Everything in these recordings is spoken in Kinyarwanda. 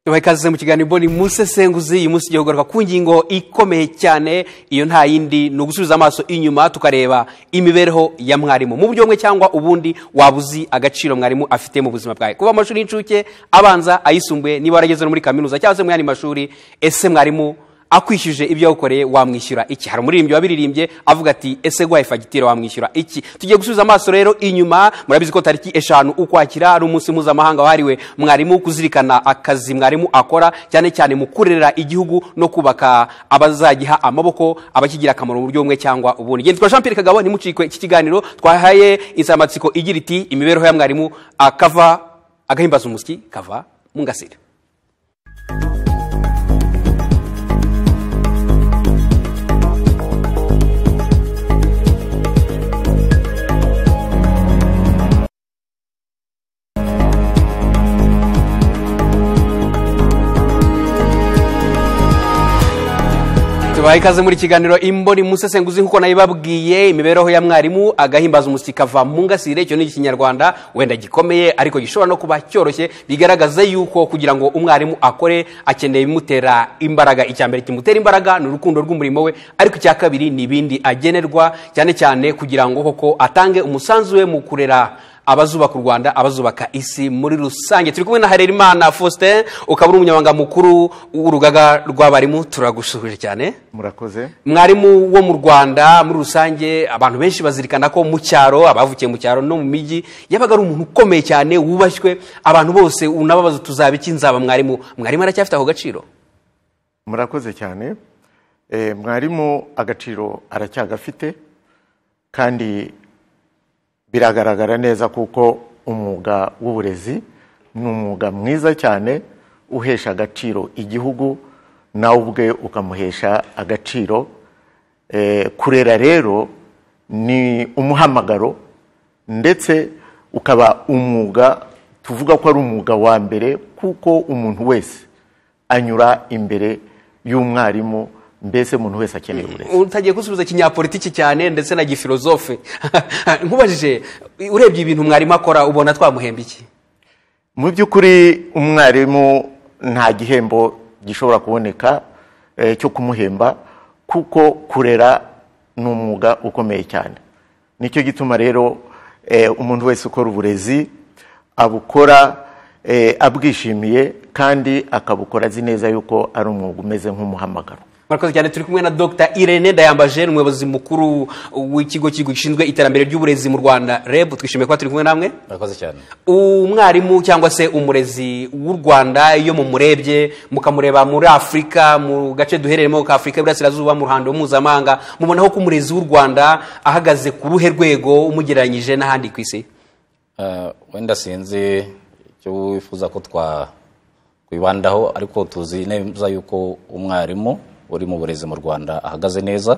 tubaye ikaze mu kiganiro imboni musesenguzi uyu munsi tugiye kugaruka ku ngingo ikomeye cyane iyo nta yindi ni ugusubiza amaso inyuma tukareba imibereho ya mwarimu mu buryo bumwe cyangwa ubundi waba uzi agaciro mwarimu afite mu buzima bwawe kuba amashuri y'incuke abanza ayisumbuye niba warageze no muri kaminuza cyangwa se mu yandi mashuri ese mwarimu akwishyuje ibyo yagukoreye wamwishyura iki hari umuririmbyi wabiririmbye avuga ati ese guhaye fagitire wamwishyura iki tugiye gusubiza amaso rero inyuma murabizi ko tariki eshanu ukwakira ari umunsi mpuzamahanga wahariwe mwarimu kuzirikana akazi mwarimu akora cyane cyane mu kurera igihugu no kubaka abazagiha amaboko abakigira akamaro mu buryo bumwe cyangwa ubundi ngendwa jean pierre kagabo ntimucikwe iki kiganiro twahaye insanganyamatsiko igira iti imibereho ya mwarimu akava agahimbaza umusyi kava mu ngasire tubaye ikaze muri kiganiro imboni musesenguzi nk'uko nayibabwiye imibereho ya mwarimu agahimbaza umusyi kava mu ngasire icyo ni ikinyarwanda wenda gikomeye ariko gishobora no kuba cyoroshye bigaragaza yuko kugira ngo umwarimu akore akeneye ibimutera imbaraga icya mbere kimutera imbaraga ni urukundo rw'umurimo we ariko icya kabiri ni ibindi agenerwa cyane cyane kugira ngo koko atange umusanzu we mu kurera abazubaka u rwanda abazubaka isi muri rusange turi kumwe na harerimana faustin ukaba uri umunyamabanga mukuru w'urugaga rw'abarimu turagusuhuje cyane murakoze mwarimu wo mu rwanda muri rusange abantu benshi bazirikana ko mu cyaro abavukiye mu cyaro no mu mijyi yabaga ari umuntu ukomeye cyane wubashywe abantu bose unababaza tuzaba iki nzaba mwarimu mwarimu aracyafite ako gaciro murakoze cyane Eh, mwarimu agaciro aracyagafite kandi biragaragara neza kuko umwuga w'uburezi ni umwuga mwiza cyane uhesha agaciro igihugu nawe ubwe ukamuhesha agaciro Eh, kurera rero ni umuhamagaro ndetse ukaba umwuga tuvuga ko ari umwuga wa mbere kuko umuntu wese anyura imbere y'umwarimu mbese umuntu wese akeneye uburezi utagiye gusubiza kinyapolitiki cyane ndetse na gifilozofe nkubajije urebye ibintu mwarimu akora ubona twamuhemba iki mu by'ukuri umwarimu nta gihembo gishobora kuboneka eh, cyo kumuhemba kuko kurera ni umwuga ukomeye cyane nicyo gituma rero eh, umuntu wese ukora uburezi abukora eh, abwishimiye kandi akabukora azi neza yuko ari umwuga umeze nk'umuhamagaro murakoze cyane turi kumwe na dr irene dayambaje ni umuyobozi mukuru w'ikigo cy'igihugu gishinzwe iterambere ry'uburezi mu rwanda reb twishimiye kuba turi kumwe namwe murakoze cyane umwarimu cyangwa se umurezi w'u rwanda iyo mumurebye mukamureba muri afurika mu gace duherereyemo ka afurika y'iburasirazuba mu ruhando mpuzamahanga mubonaho ko umurezi w'u rwanda ahagaze ku ruhe rwego umugereranyije n'ahandi ku isi Eh, wenda sinzi icyo wifuza ko twakwibandaho ariko tuzi neza yuko umwarimu uri mu burezi mu rwanda ahagaze neza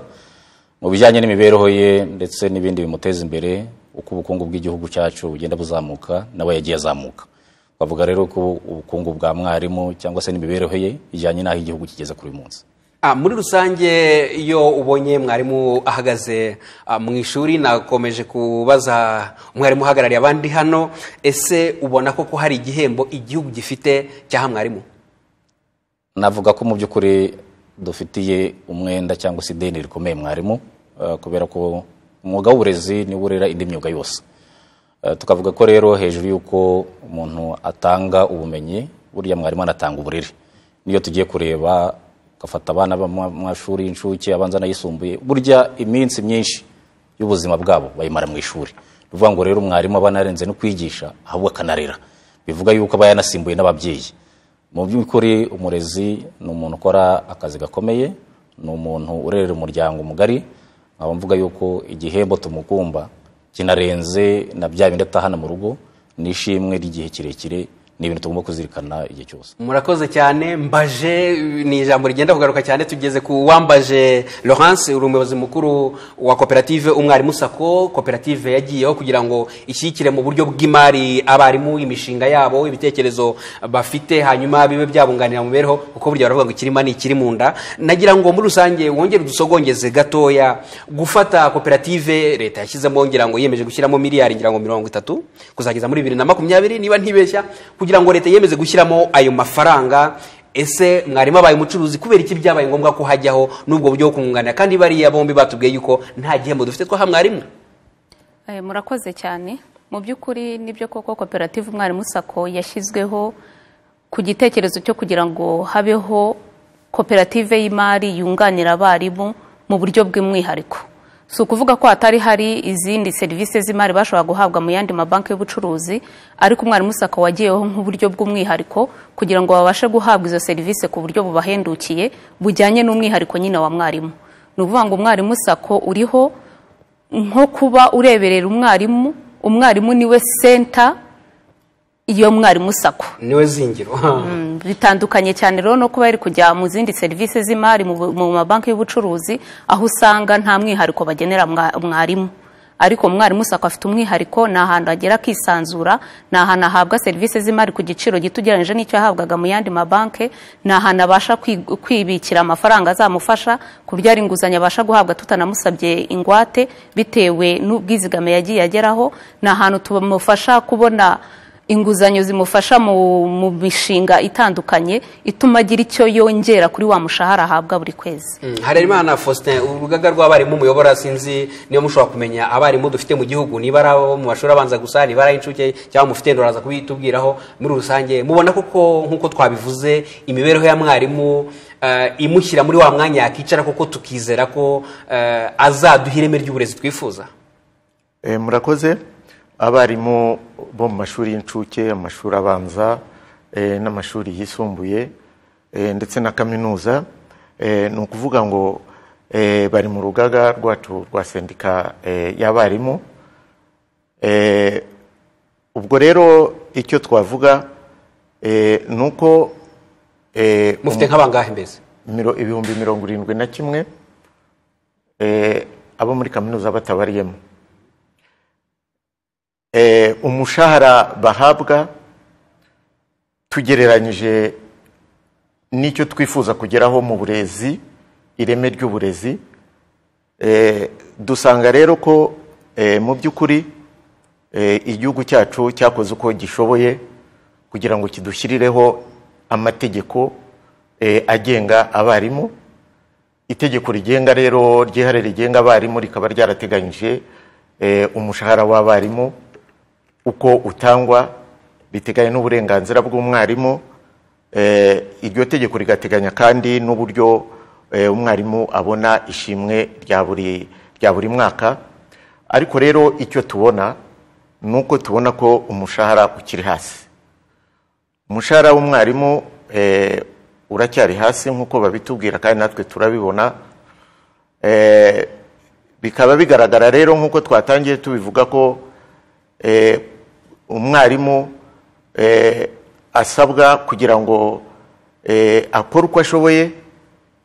mu bijyanye n'imibereho ye ndetse n'ibindi bimuteza imbere uko ubukungu bw'igihugu cyacu bugenda buzamuka nawe yagiye azamuka twavuga rero ko ubukungu bwa mwarimu cyangwa se n'imibereho ye ijyanye n'aho igihugu kigeze kuri uyu munsi Ah, muri rusange iyo ubonye mwarimu ahagaze ah, mu ishuri nakomeje kubaza umwarimu uhagarariye abandi hano ese ubona koko hari igihembo igihugu gifite cyaha mwarimu navuga ko mu by'ukuri dufitiye umwenda cyangwa se ideni rikomeye mwarimu eh, kubera ko umwuga w'uburezi niwo urera indi myuga yose Eh, tukavuga ko rero hejuru y'uko umuntu atanga ubumenyi burya mwarimu anatanga uburere niyo tugiye kureba ugafata abana bo mu mashuri y'incuke abanza n'ayisumbuye burya iminsi myinshi y'ubuzima bwabo bayimara mu ishuri ni ukuvuga ngo rero umwarimu aba anarenze no kwigisha ahubwo akanarera bivuga yuko aba yanasimbuye n'ababyeyi mu by'ukuri umurezi ni umuntu ukora akazi gakomeye ni umuntu urerera umuryango mugari nkaba mvuga yuko igihembo tumukumba kinarenze na bya bindi atahana mu rugo ni ishimwe ry'igihe kirekire ni ibintu tugomba kuzirikana igihe cyose murakoze cyane mbaje ni ijambo rigenda kugaruka cyane tugeze ku wambaje laurence uri umuyobozi mukuru wa koperative umwarimu sako koperative yagiyeho kugira ngo ishyigikire mu buryo bw'imari abarimu imishinga yabo ibitekerezo bafite hanyuma bibe byabunganira mu mibereho kuko burya baravuga ngo ikirima ni ikiri mu nda nagira ngo muri rusange wongere udusogongeze gatoya gufata koperative leta yashyizemo ngira ngo yiyemeje gushyiramo miliyari ngira ngo mirongo itatu kuzageza muri bibiri na makumyabiri niba ntibeshya kugira ngo leta yemeze gushyiramo ayo mafaranga ese mwarimu abaye umucuruzi kubera iki byabaye ngombwa ko hajyaho n'ubwo buryo bwo kumwunganira kandi bariya bombi batubwiye yuko nta gihembo dufite twaha mwarimu Eh, murakoze cyane mu by'ukuri nibyo koko koperative umwarimu sako yashyizweho ku gitekerezo cyo kugira ngo habeho koperative y'imari yunganira abarimu mu buryo bw'umwihariko si ukuvuga ko hatari hari izindi serivisi z'imari bashobora guhabwa mu yandi mabanki y'ubucuruzi ariko umwarimu sako wagiyeho nk'uburyo bw'umwihariko kugira ngo babashe guhabwa izo serivisi ku buryo bubahendukiye bujyanye n'umwihariko nyine wa mwarimu ni ukuvuga ngo umwarimu sako uriho nko kuba ureberera umwarimu umwarimu niwe senta iyo mwarimu sako niwe zingiro Mm, bitandukanye cyane rero no kuba yari kujya mu zindi serivisi z'imari mu bu- mu mabanki y'ubucuruzi aho usanga nta mwihariko bagenera mwa- mwarimu ariko umwarimu sako afite umwihariko ni ahantu agera akisanzura ni ahantu ahabwa serivisi z'imari ku giciro gito ugereranyije n'icyo yahabwaga mu yandi mabanki ni ahantu abasha kwi- kwibikira amafaranga azamufasha kubyara inguzanyo abasha guhabwa tutanamusabye ingwate bitewe n'ubwizigame yagiye ageraho ni ahantu tumufasha kubona inguzanyo zimufasha mu, mu mishinga itandukanye ituma agira icyo yongera kuri wa mushahara ahabwa buri kwezi harerimana faustin urugaga rw'abarimu muyobora sinzi niyo mushobora kumenya abarimu dufite mu gihugu niba ari abo mu mashuri abanza gusa niba ari ay'incuke cyangwa mufite nduraza kubitubwiraho muri rusange mubona koko nk'uko twabivuze imibereho ya mwarimu eh, imushyira muri wa mwanya yakicara koko tukizera ko eh, azaduha ireme ry'uburezi twifuza Eh, murakoze abarimu bo mu mashuri y'incuke amashuri abanza eh, n'amashuri yisumbuye eh, ndetse na kaminuza eh, ni ukuvuga ngo eh, bari mu rugaga rwacu rwa sendika eh, y'abarimu Eh, ubwo rero icyo twavuga eh, ni uko eh, mufite nk'abangahe mbese miro- ibihumbi mirongo irindwi na kimwe eh, abo muri kaminuza batabariyemo Eh, umushahara bahabwa tugereranyije n'icyo twifuza kugeraho mu burezi ireme ry'uburezi Eh, dusanga rero ko eh, mu by'ukuri eh, igihugu cyacu cyakoze uko gishoboye kugira ngo kidushyirireho amategeko eh, agenga abarimu itegeko rigenga rero ryihariye rigenga abarimu rikaba ryarateganyije eh, umushahara w'abarimu uko utangwa biteganya n'uburenganzira bw'umwarimu eh, iryo tegeko rigateganya kandi n'uburyo eh, umwarimu abona ishimwe rya buri rya buri mwaka ariko rero icyo tubona ni uko tubona ko umushahara ukiri hasi umushahara w'umwarimu eh, uracyari hasi nk'uko babitubwira kandi natwe turabibona Eh, bikaba bigaragara rero nk'uko twatangiye tubivuga ko eh, umwarimu eh, asabwa kugira ngo eh, akore uko ashoboye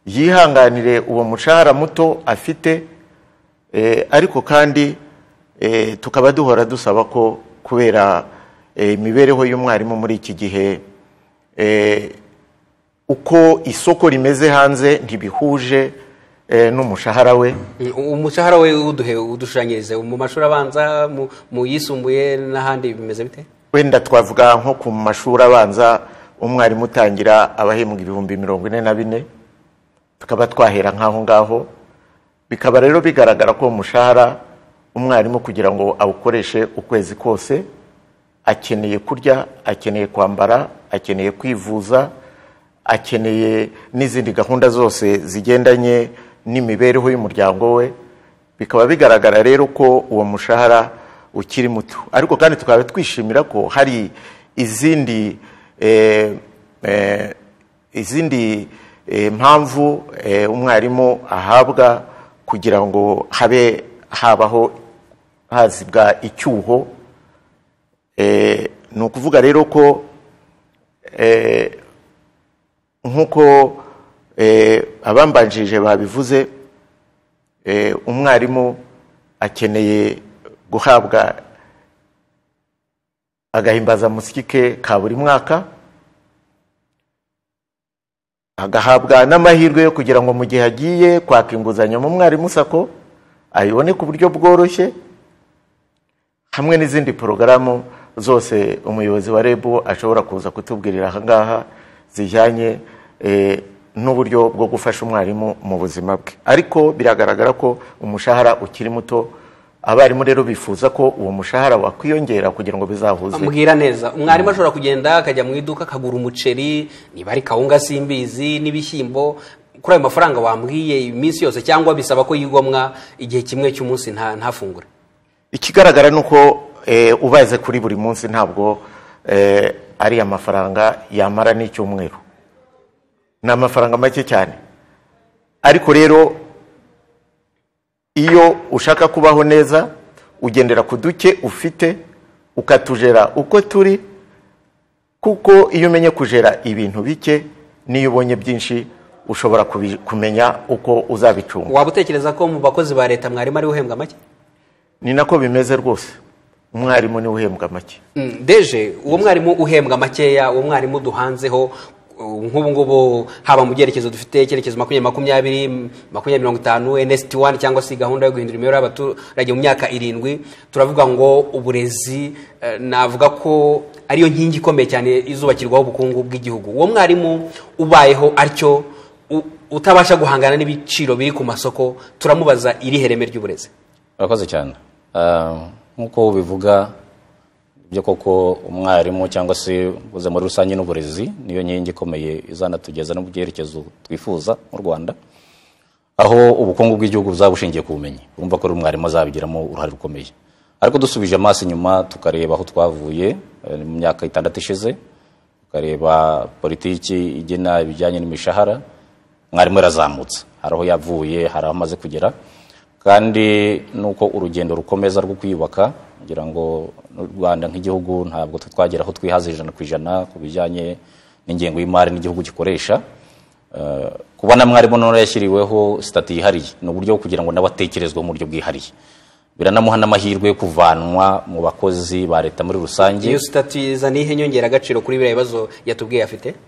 yihanganire uwo mushahara muto afite Eh, ariko kandi eh, tukaba duhora dusaba ko kubera eh, imibereho y'umwarimu muri iki gihe eh, uko isoko rimeze hanze ntibihuje eh, n'umushahara we Mm, umushahara we uduhe udushushanyirize mu mashuri abanza mu- mu yisumbuye n'ahandi bimeze bite wenda twavuga nko ku mashuri abanza umwarimu utangira abahembwa ibihumbi mirongo ine na bine tukaba twahera nk'aho ngaho bikaba rero bigaragara ko umushahara umwarimu kugira ngo awukoreshe ukwezi kose akeneye kurya akeneye kwambara akeneye kwivuza akeneye n'izindi gahunda zose zigendanye n'imibereho y'umuryango we bikaba bigaragara rero ko uwo mushahara ukiri muto ariko kandi tukaba twishimira ko hari izindi eh, eh, izindi eh, mpamvu eh, umwarimu ahabwa kugira ngo habe habaho hazibwa icyuho Eh, ni ukuvuga rero ko eh, nk'uko eh, abambanjirije babivuze eh, umwarimu akeneye guhabwa agahimbazamusyi ke ka buri mwaka agahabwa n'amahirwe yo kugira ngo mu gihe agiye kwaka inguzanyo mu mwarimu sako ayibone ku buryo bworoshye hamwe n'izindi porogaramu zose umuyobozi wa rebu ashobora kuza kutubwirira ahangaha zijyanye eh, n'uburyo bwo gufasha umwarimu mu buzima bwe ariko biragaragara ko umushahara ukiri muto abarimu rero bifuza ko uwo mushahara wakwiyongera kugira ngo bizahuze ambwira neza umwarimu ashobora kugenda akajya mu iduka akagura umuceri niba ari kawunga simbizi n'ibishyimbo kuri ayo mafaranga wambwiye iminsi yose cyangwa bisaba ko yigomwa igihe kimwe cy'umunsi nta ntafungure ikigaragara ni uko eh, ubaze kuri buri munsi ntabwo eh, ari amafaranga yamara n'icyumweru ni amafaranga make cyane ariko rero iyo ushaka kubaho neza ugendera ku duke ufite ukatujera uko turi kuko iyo umenye kujera ibintu bike n'iyo ubonye byinshi ushobora kubi- kumenya uko uzabicunga waba utekereza ko mu bakozi ba leta mwarimu ariwe uhembwa make ni nako bimeze rwose umwarimu niwe uhembwa make Mm, deje uwo mwarimu uhembwa makeya uwo mwarimu duhanzeho uh, nk'ubu ngubu haba mu byerekezo dufite icyerekezo makumyabiri makumyabiri makumyabiri mirongo itanu nsiti wani cyangwa se gahunda yo guhindura imibereho y'abaturage mu myaka irindwi turavuga ngo uburezi eh, navuga ko ariyo nkingi ikomeye cyane izubakirwaho ubukungu bw'igihugu uwo mwarimu ubayeho atyo u- utabasha guhangana n'ibiciro biri ku masoko turamubaza irihe reme ry'uburezi urakoze cyane Ah, nk'uko ubivuga byo koko umwarimu cyangwa se uza muri rusange n'uburezi niyo nkingi ikomeye izanatugeza no mu byerekezo twifuza mu rwanda aho ubukungu bw'igihugu buzaba bushingiye ku bumenyi urumva ko rero umwarimu azabigiramo uruhare rukomeye ariko dusubije amaso inyuma tukareba aho twavuye eh, mu myaka itandatu ishize tukareba politiki igena ibijyanye n'imishahara mwarimu yarazamutse hari aho yavuye hari aho amaze kugera kandi nuko urugendo rukomeza rwo kwiyubaka kugira ngo n'u rwanda nk'igihugu ntabwo twe twagera aho twihaza ijana ku ijana ku bijyanye n'ingengo y'imari n'igihugu gikoresha Eh, kubona mwarimu none yashyiriweho sitati yihariye ni uburyo bwo kugira ngo nawe atekerezwe mu buryo bwihariye biranamuha n'amahirwe yo kuvanwa mu bakozi ba leta muri rusange iyo sitati izana iyihe nyongeragaciro kuri biriya bibazo yatubwiye afite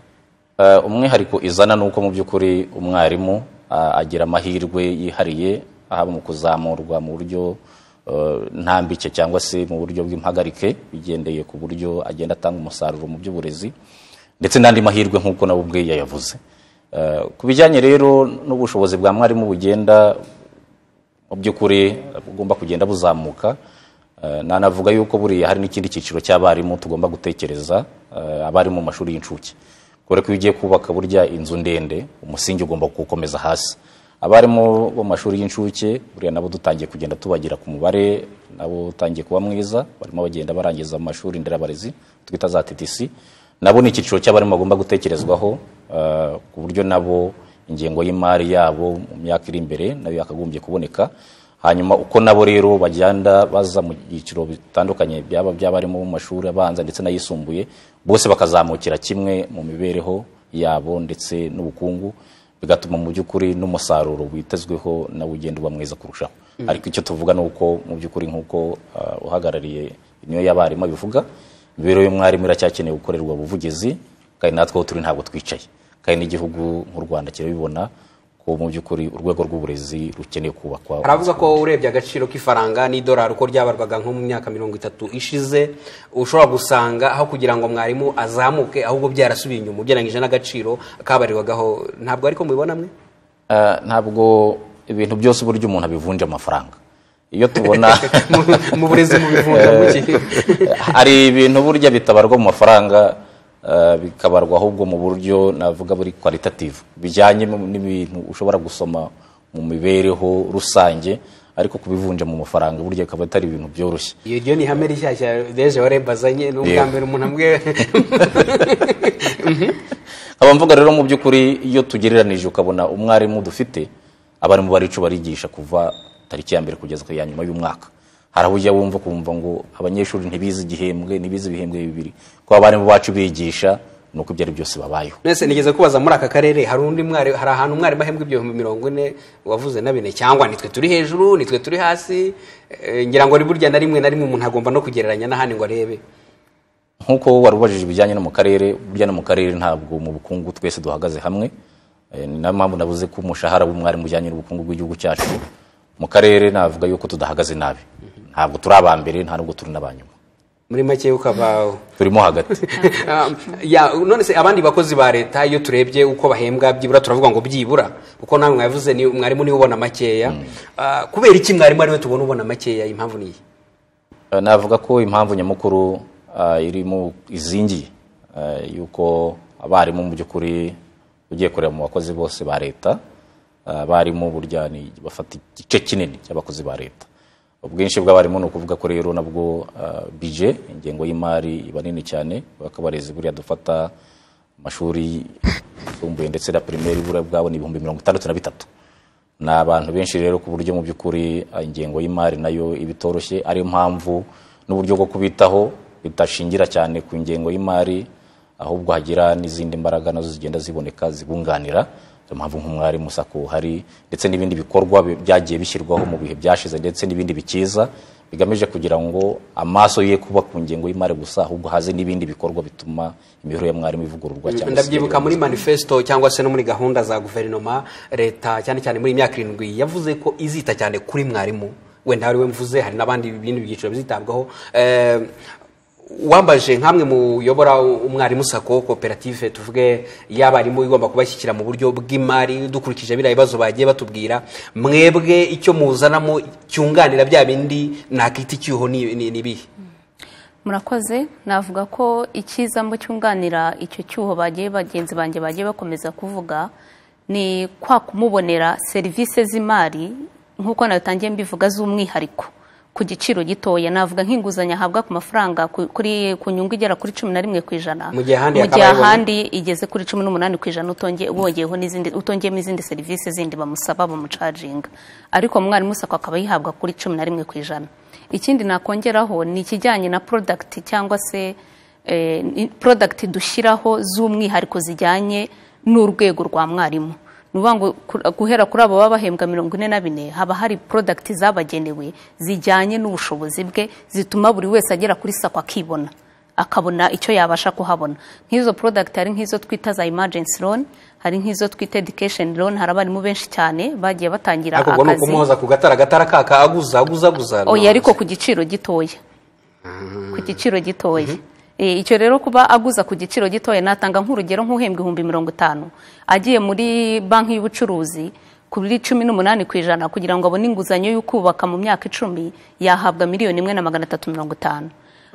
Eh, umwihariko izana ni uko mu by'ukuri umwarimu ah, agira amahirwe yihariye haba mu kuzamurwa mu buryo eh, ntambike cyangwa se mu buryo bw'impagarike bigendeye ku buryo agenda atanga umusaruro mu by'uburezi ndetse n'andi mahirwe nk'uko nawe ubwe yayavuze Eh, ku bijyanye rero n'ubushobozi bwa mwarimu bugenda mu by'ukuri bugomba kugenda buzamuka Eh, nanavuga yuko buriya hari n'ikindi cyiciro cy'abarimu tugomba gutekereza eh, abarimu mu mashuri y'incuke kubera ko iyo ugiye kubaka burya inzu ndende umusingi ugomba kuwukomeza hasi abarimu bo mu mashuri y'incuke buriya nabo dutangiye kugenda tubagira ku mubare nabo utangiye kuba mwiza barimo bagenda barangiza mu mashuri nderabarezi twita za TTC nabo ni icyiciro cy'abarimu bagomba gutekerezwaho eh, ku buryo nabo ingengo y'imari yabo mu myaka iri imbere nayo yakagombye kuboneka hanyuma uko nabo rero bagenda baza mu byiciro bitandukanye byaba by'abarimu bo mu mashuri abanza ndetse n'ayisumbuye bose bakazamukira kimwe mu mibereho yabo ndetse n'ubukungu bigatuma mu by'ukuri n'umusaruro witezweho nawo ugenda uba mwiza kurushaho ariko icyo tuvuga ni uko mu by'ukuri nk'uko ah, uhagarariye niyo y'abarimu abivuga imibereho y'umwarimu iracyakeneye gukorerwa ubuvugizi kandi natwe aho turi ntabwo twicaye kandi n'igihugu nk'u rwanda kirabibona ko mu by'ukuri urwego rw'uburezi rukeneye kubakwa aravuga ko urebye agaciro k'ifaranga n'idolari uko ryabarwaga nko mu myaka mirongo itatu ishize ushobora gusanga aho kugira ngo mwarimu azamuke ahubwo byarasubiye inyuma ugereranyije n'agaciro kabarirwagaho ntabwo ariko mubibona mwe Eh, ntabwo ibintu byose uburyo umuntu abivunja amafaranga iyo tubona Mu- mu burezi mu bivunja mu ki? hari ibintu burya bitabarwa mu mafaranga eh, bikabarwa ahubwo mu buryo navuga buri kwalitative bijyanye mu- n'ibintu ushobora gusoma mu mibereho rusange ariko kubivunja mu mafaranga burya bikaba atari ibintu byoroshye iryo ni ihame rishyashya deje wareba azanye ni ubwa Yego. mbere umuntu ambwiye nkaba mvuga rero mu by'ukuri iyo tugereranije ukabona umwarimu dufite abarimu baricu barigisha kuva tariki ya mbere kugeza ku ya nyuma y'umwaka hari aho ujya wumva kumva ngo abanyeshuri ntibize igihembwe ntibize ibihembwe bibiri ko abarimu bacu bigisha ni uko ibyo ari byose babayeho mwese nigeze kubaza muri aka karere hari undi mwari hari ahantu umwarimu ahembwa ibihumbi mirongo ine wavuze na bine cyangwa nitwe turi hejuru nitwe turi hasi Eh, ngira ngo ari burya na rimwe na rimwe umuntu agomba no kugereranya n'ahandi ngo arebe nk'uko wari ubajije ibijyanye no mu karere burya no mu karere ntabwo mu bukungu twese duhagaze hamwe Eh, ni nayo mpamvu navuze ko umushahara w'umwarimu ujyanye n'ubukungu bw'igihugu cyacu mu karere navuga yuko tudahagaze nabi ntabwo turi aba mbere nta nubwo turi n'abanyuma muri make ukava turimo hagati Um, ya none se abandi bakozi ba leta iyo turebye uko bahembwa byibura turavuga ngo byibura kuko nawe mwavuze ni mwarimu niwe ubona makeya Ah, kubera iki mwarimu ariwe tubona ubona makeya impamvu ni iyi Eh, navuga ko impamvu nyamukuru ah, iri mu izingiye eh, y'uko abarimu mu by'ukuri ugiye kureba mu bakozi bose ba leta ah, abarimu burya ni bafata igice kinini cy'abakozi ba leta ubwinshi bw'abarimu ni ukuvuga ko rero nabwo ah, bije ingengo y'imari iba nini cyane bakaba abarezi buriya dufata amashuri yisumbuye ndetse na pirimeri buriya bwabo ni ibihumbi mirongo itandatu na bitatu ni abantu benshi rero ku buryo mu by'ukuri ah, ingengo y'imari nayo iba itoroshye ariyo mpamvu n'uburyo bwo kubitaho bitashingira cyane ku ngengo y'imari ahubwo hagira n'izindi mbaraga nazo zigenda ziboneka zibunganira niyo mpamvu nk'umwarimu sako hari ndetse n'ibindi bikorwa bi- byagiye bishyirwaho mu bihe byashize ndetse n'ibindi bikiza bigamije kugira ngo amaso ye kuba ku ngengo y'imari gusa ahubwo haze n'ibindi bikorwa bituma imibereho ya mwarimu ivugururwa cyangwa se ndabyibuka muri manifesto cyangwa se no muri gahunda za guverinoma leta cyane cyane muri iyi myaka irindwi yavuze ko izita cyane kuri mwarimu wenda ari we mvuze hari n'abandi bindi byiciro bizitabwaho Eh, wambaje nk'amwe muyobora umwarimu sako koperative tuvuge y'abarimu igomba kubashyikira mu buryo bw'imari dukurikije biriya bibazo bagiye batubwira mwebwe icyo muzanamo cyunganira bya bindi nakita icyuho ni ni- ni ibihe murakoze navuga ko icyiza mu cyunganira icyo cyuho bagiye bagenzi banjye bagiye bakomeza kuvuga ni kwa kumubonera serivisi z'imari nk'uko natangiye mbivuga z'umwihariko ku giciro gitoya navuga nk'inguzanyo ahabwa ku mafaranga ku- kuri ku nyungu igera kuri cumi na rimwe ku ijana Mu gihe ahandi gihe yakabaye ahandi igeze kuri cumi n'umunani ku ijana utonge- wongeyeho n'izindi utongeyemo izindi serivisi zindi bamusaba bamucaginga ariko mwarimu sako akaba yihabwa kuri cumi na rimwe ku ijana ikindi nakongeraho ni ikijyanye na product cyangwa se eh, ni- product dushyiraho z'umwihariko zijyanye n'urwego rwa mwarimu ni ukuvuga ngo ku- guhera kuri abo baba bahembwa mirongo ine na bine haba hari product zabagenewe zijyanye n'ubushobozi bwe zituma buri wese agera kuri sako akibona akabona icyo yabasha kuhabona nk'izo product hari nk'izo twita za emergency loan hari nk'izo twita education loan hari abarimu benshi cyane bagiye batangira ariko ubwo ni akazi ukumuhoza ku gatara agatara kaka aguza aguza aguza oya ariko ku giciro gitoya ku giciro gitoya Eh, icyo rero kuba aguza ku giciro gitoya natanga nk'urugero nk'uhembwa ibihumbi mirongo itanu agiye muri banki y'ubucuruzi kuri cumi n'umunani ku ijana kugira ngo abone inguzanyo yo kubaka mu myaka icumi yahabwa miliyoni imwe na magana atatu mirongo itanu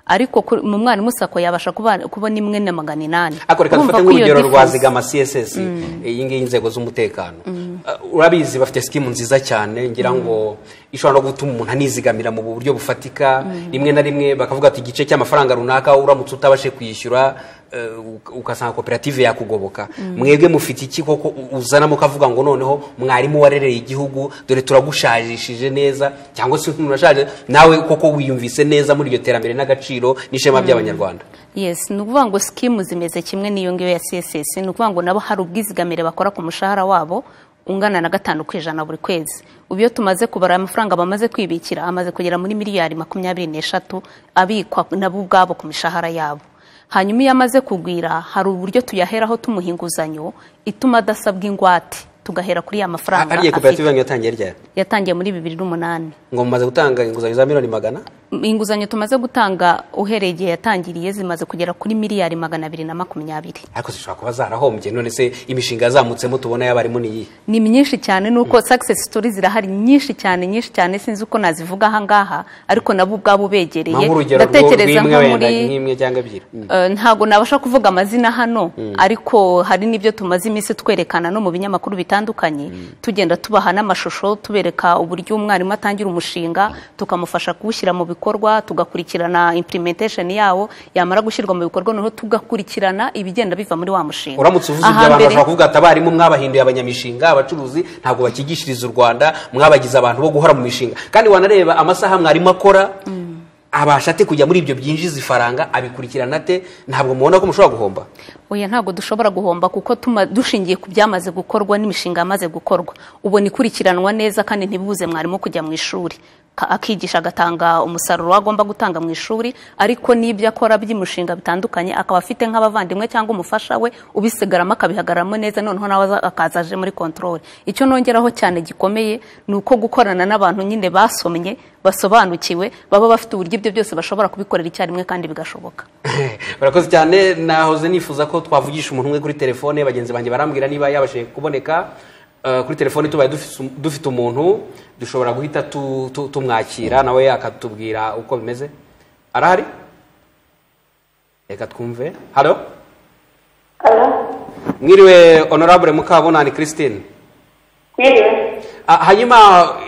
ariko ku- mu mwarimu sako yabasha kuba- kubona imwe na magana inani ariko reka Urumva dufate ko iyo nk'urugero rwa difference- zigama css iyi ngiyi inzego z'umutekano Uh, urabizi bafite sikimu nziza cyane ngira ngo ishobora no gutuma umuntu anizigamira mu buryo bufatika rimwe na rimwe bakavuga ati igice cy'amafaranga runaka uramutse utabashe kwishyura uh, uk- ugasanga koperative yakugoboka mwebwe mufite iki koko u- uzanamo ukavuga ngo noneho mwarimu warereye igihugu dore turagushajishije neza cyangwa se nturashaje nawe koko wiyumvise neza muri iryo terambere n'agaciro n'ishema by'abanyarwanda yes ni ukuvuga ngo sikimu zimeze kimwe n'iyo ngiyo ya css ni ukuvuga ngo nabo hari ubwizigamire bakora ku mushahara wabo ungana na gatanu ku ijana buri kwezi ubu iyo tumaze kubara amafaranga bamaze kwibikira amaze kugera muri miliyari makumyabiri n'eshatu abikwa nabo ubwabo ku mishahara yabo hanyuma iyo amaze kugwira hari uburyo tuyaheraho tumuha inguzanyo ituma adasabwa ingwate tugahera kuri ya mafaranga hariya koperative afite yanyu yatangiye ryari yatangiye muri bibiri n'umunani ngo mumaze gutanga inguzanyo za miliyoni magana inguzanyo tumaze gutanga uhereye igihe yatangiriye zimaze kugera kuri miliyari magana abiri na makumyabiri ariko zishobora kuba zarahombye none se imishinga yazamutsemo tubona y'abarimu ni iyihe ni myinshi cyane nuko success stories zirahari nyinshi cyane nyinshi cyane sinzi uko nazivuga aha ngaha ariko nabo ubwabo ubegereye mpamvu urugero rw'imwe ndatekereza nko wenda muri nk'imwe cyangwa ebyiri Eh, ntabwo nabasha kuvuga amazina hano ariko hari n'ibyo tumaze iminsi twerekana no mu binyamakuru bitandukanye tugenda tubaha n'amashusho tubereka uburyo umwarimu atangira umushinga tukamufasha kuwushyira mu bikorwa tugakurikirana implementation yawo yamara gushyirwa mu bikorwa noneho tugakurikirana ibigenda biva muri wa mushinga uramutse uvuze ibyo abantu Ahambere- bashobora kuvuga ati abarimu mwabahinduye abanyamishinga abacuruzi ntabwo bakigishiriza u rwanda mwabagize abantu bo guhora mu mishinga kandi wanareba amasaha mwarimu akora abasha ate kujya muri ibyo byinjiza ifaranga abikurikirana ate ntabwo mubona ko mushobora guhomba oya ntabwo dushobora guhomba kuko tuma dushingiye ku byamaze gukorwa n'imishinga yamaze gukorwa ubona ikurikiranwa neza kandi ntibibuze mwarimu kujya mu ishuri ka- akigisha agatanga umusaruro agomba gutanga mu ishuri ariko n'ibyo akora by'imishinga bitandukanye akaba afite nk'abavandimwe cyangwa umufasha we ubisigaramo akabihagararamo neza noneho nawe aza- akaza aje muri kontorore icyo nongeraho cyane gikomeye ni uko gukorana n'abantu nyine basomye basobanukiwe baba bafite uburyo ibyo byose bashobora kubikorera icyarimwe kandi bigashoboka barakoze cyane nahoze nifuza ko twavugisha umuntu umwe kuri telefone bagenzi banjye barambwira niba yabashije kuboneka Eh, kuri telefone tubaye dufise- dufite umuntu dushobora guhita tu- tu- tumwakira nawe akatubwira uko bimeze arahari reka twumve halo mwiriwe honorable mukabunani christine Mwiriwe. Ah, hanyuma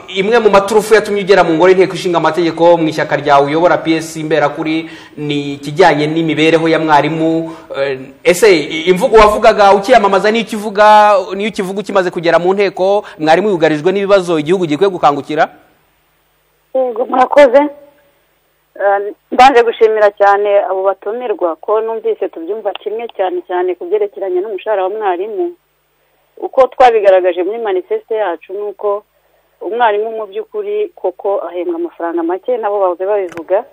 imwe mu maturufu yatumye ugera mu ngoro y'inteko ishinga amategeko mu ishyaka ryawe uyobora piyesi imberakuri ni ikijyanye n'imibereho ya mwarimu Eh, ese imvugo wavugaga ukiyamamaza niyo ikivuga niyo ikivuga ukimaze kugera mu nteko mwarimu yugarijwe n'ibibazo igihugu gikwiye gukangukira yego murakoze Eh, mbanje gushimira cyane abo batumirwa ko numvise tubyumva kimwe cyane cyane ku byerekeranye n'umushahara wa mwarimu uko twabigaragaje muri manifeste yacu ni uko umwarimu mu by'ukuri koko ahembwa amafaranga make nabo bahoze babivuga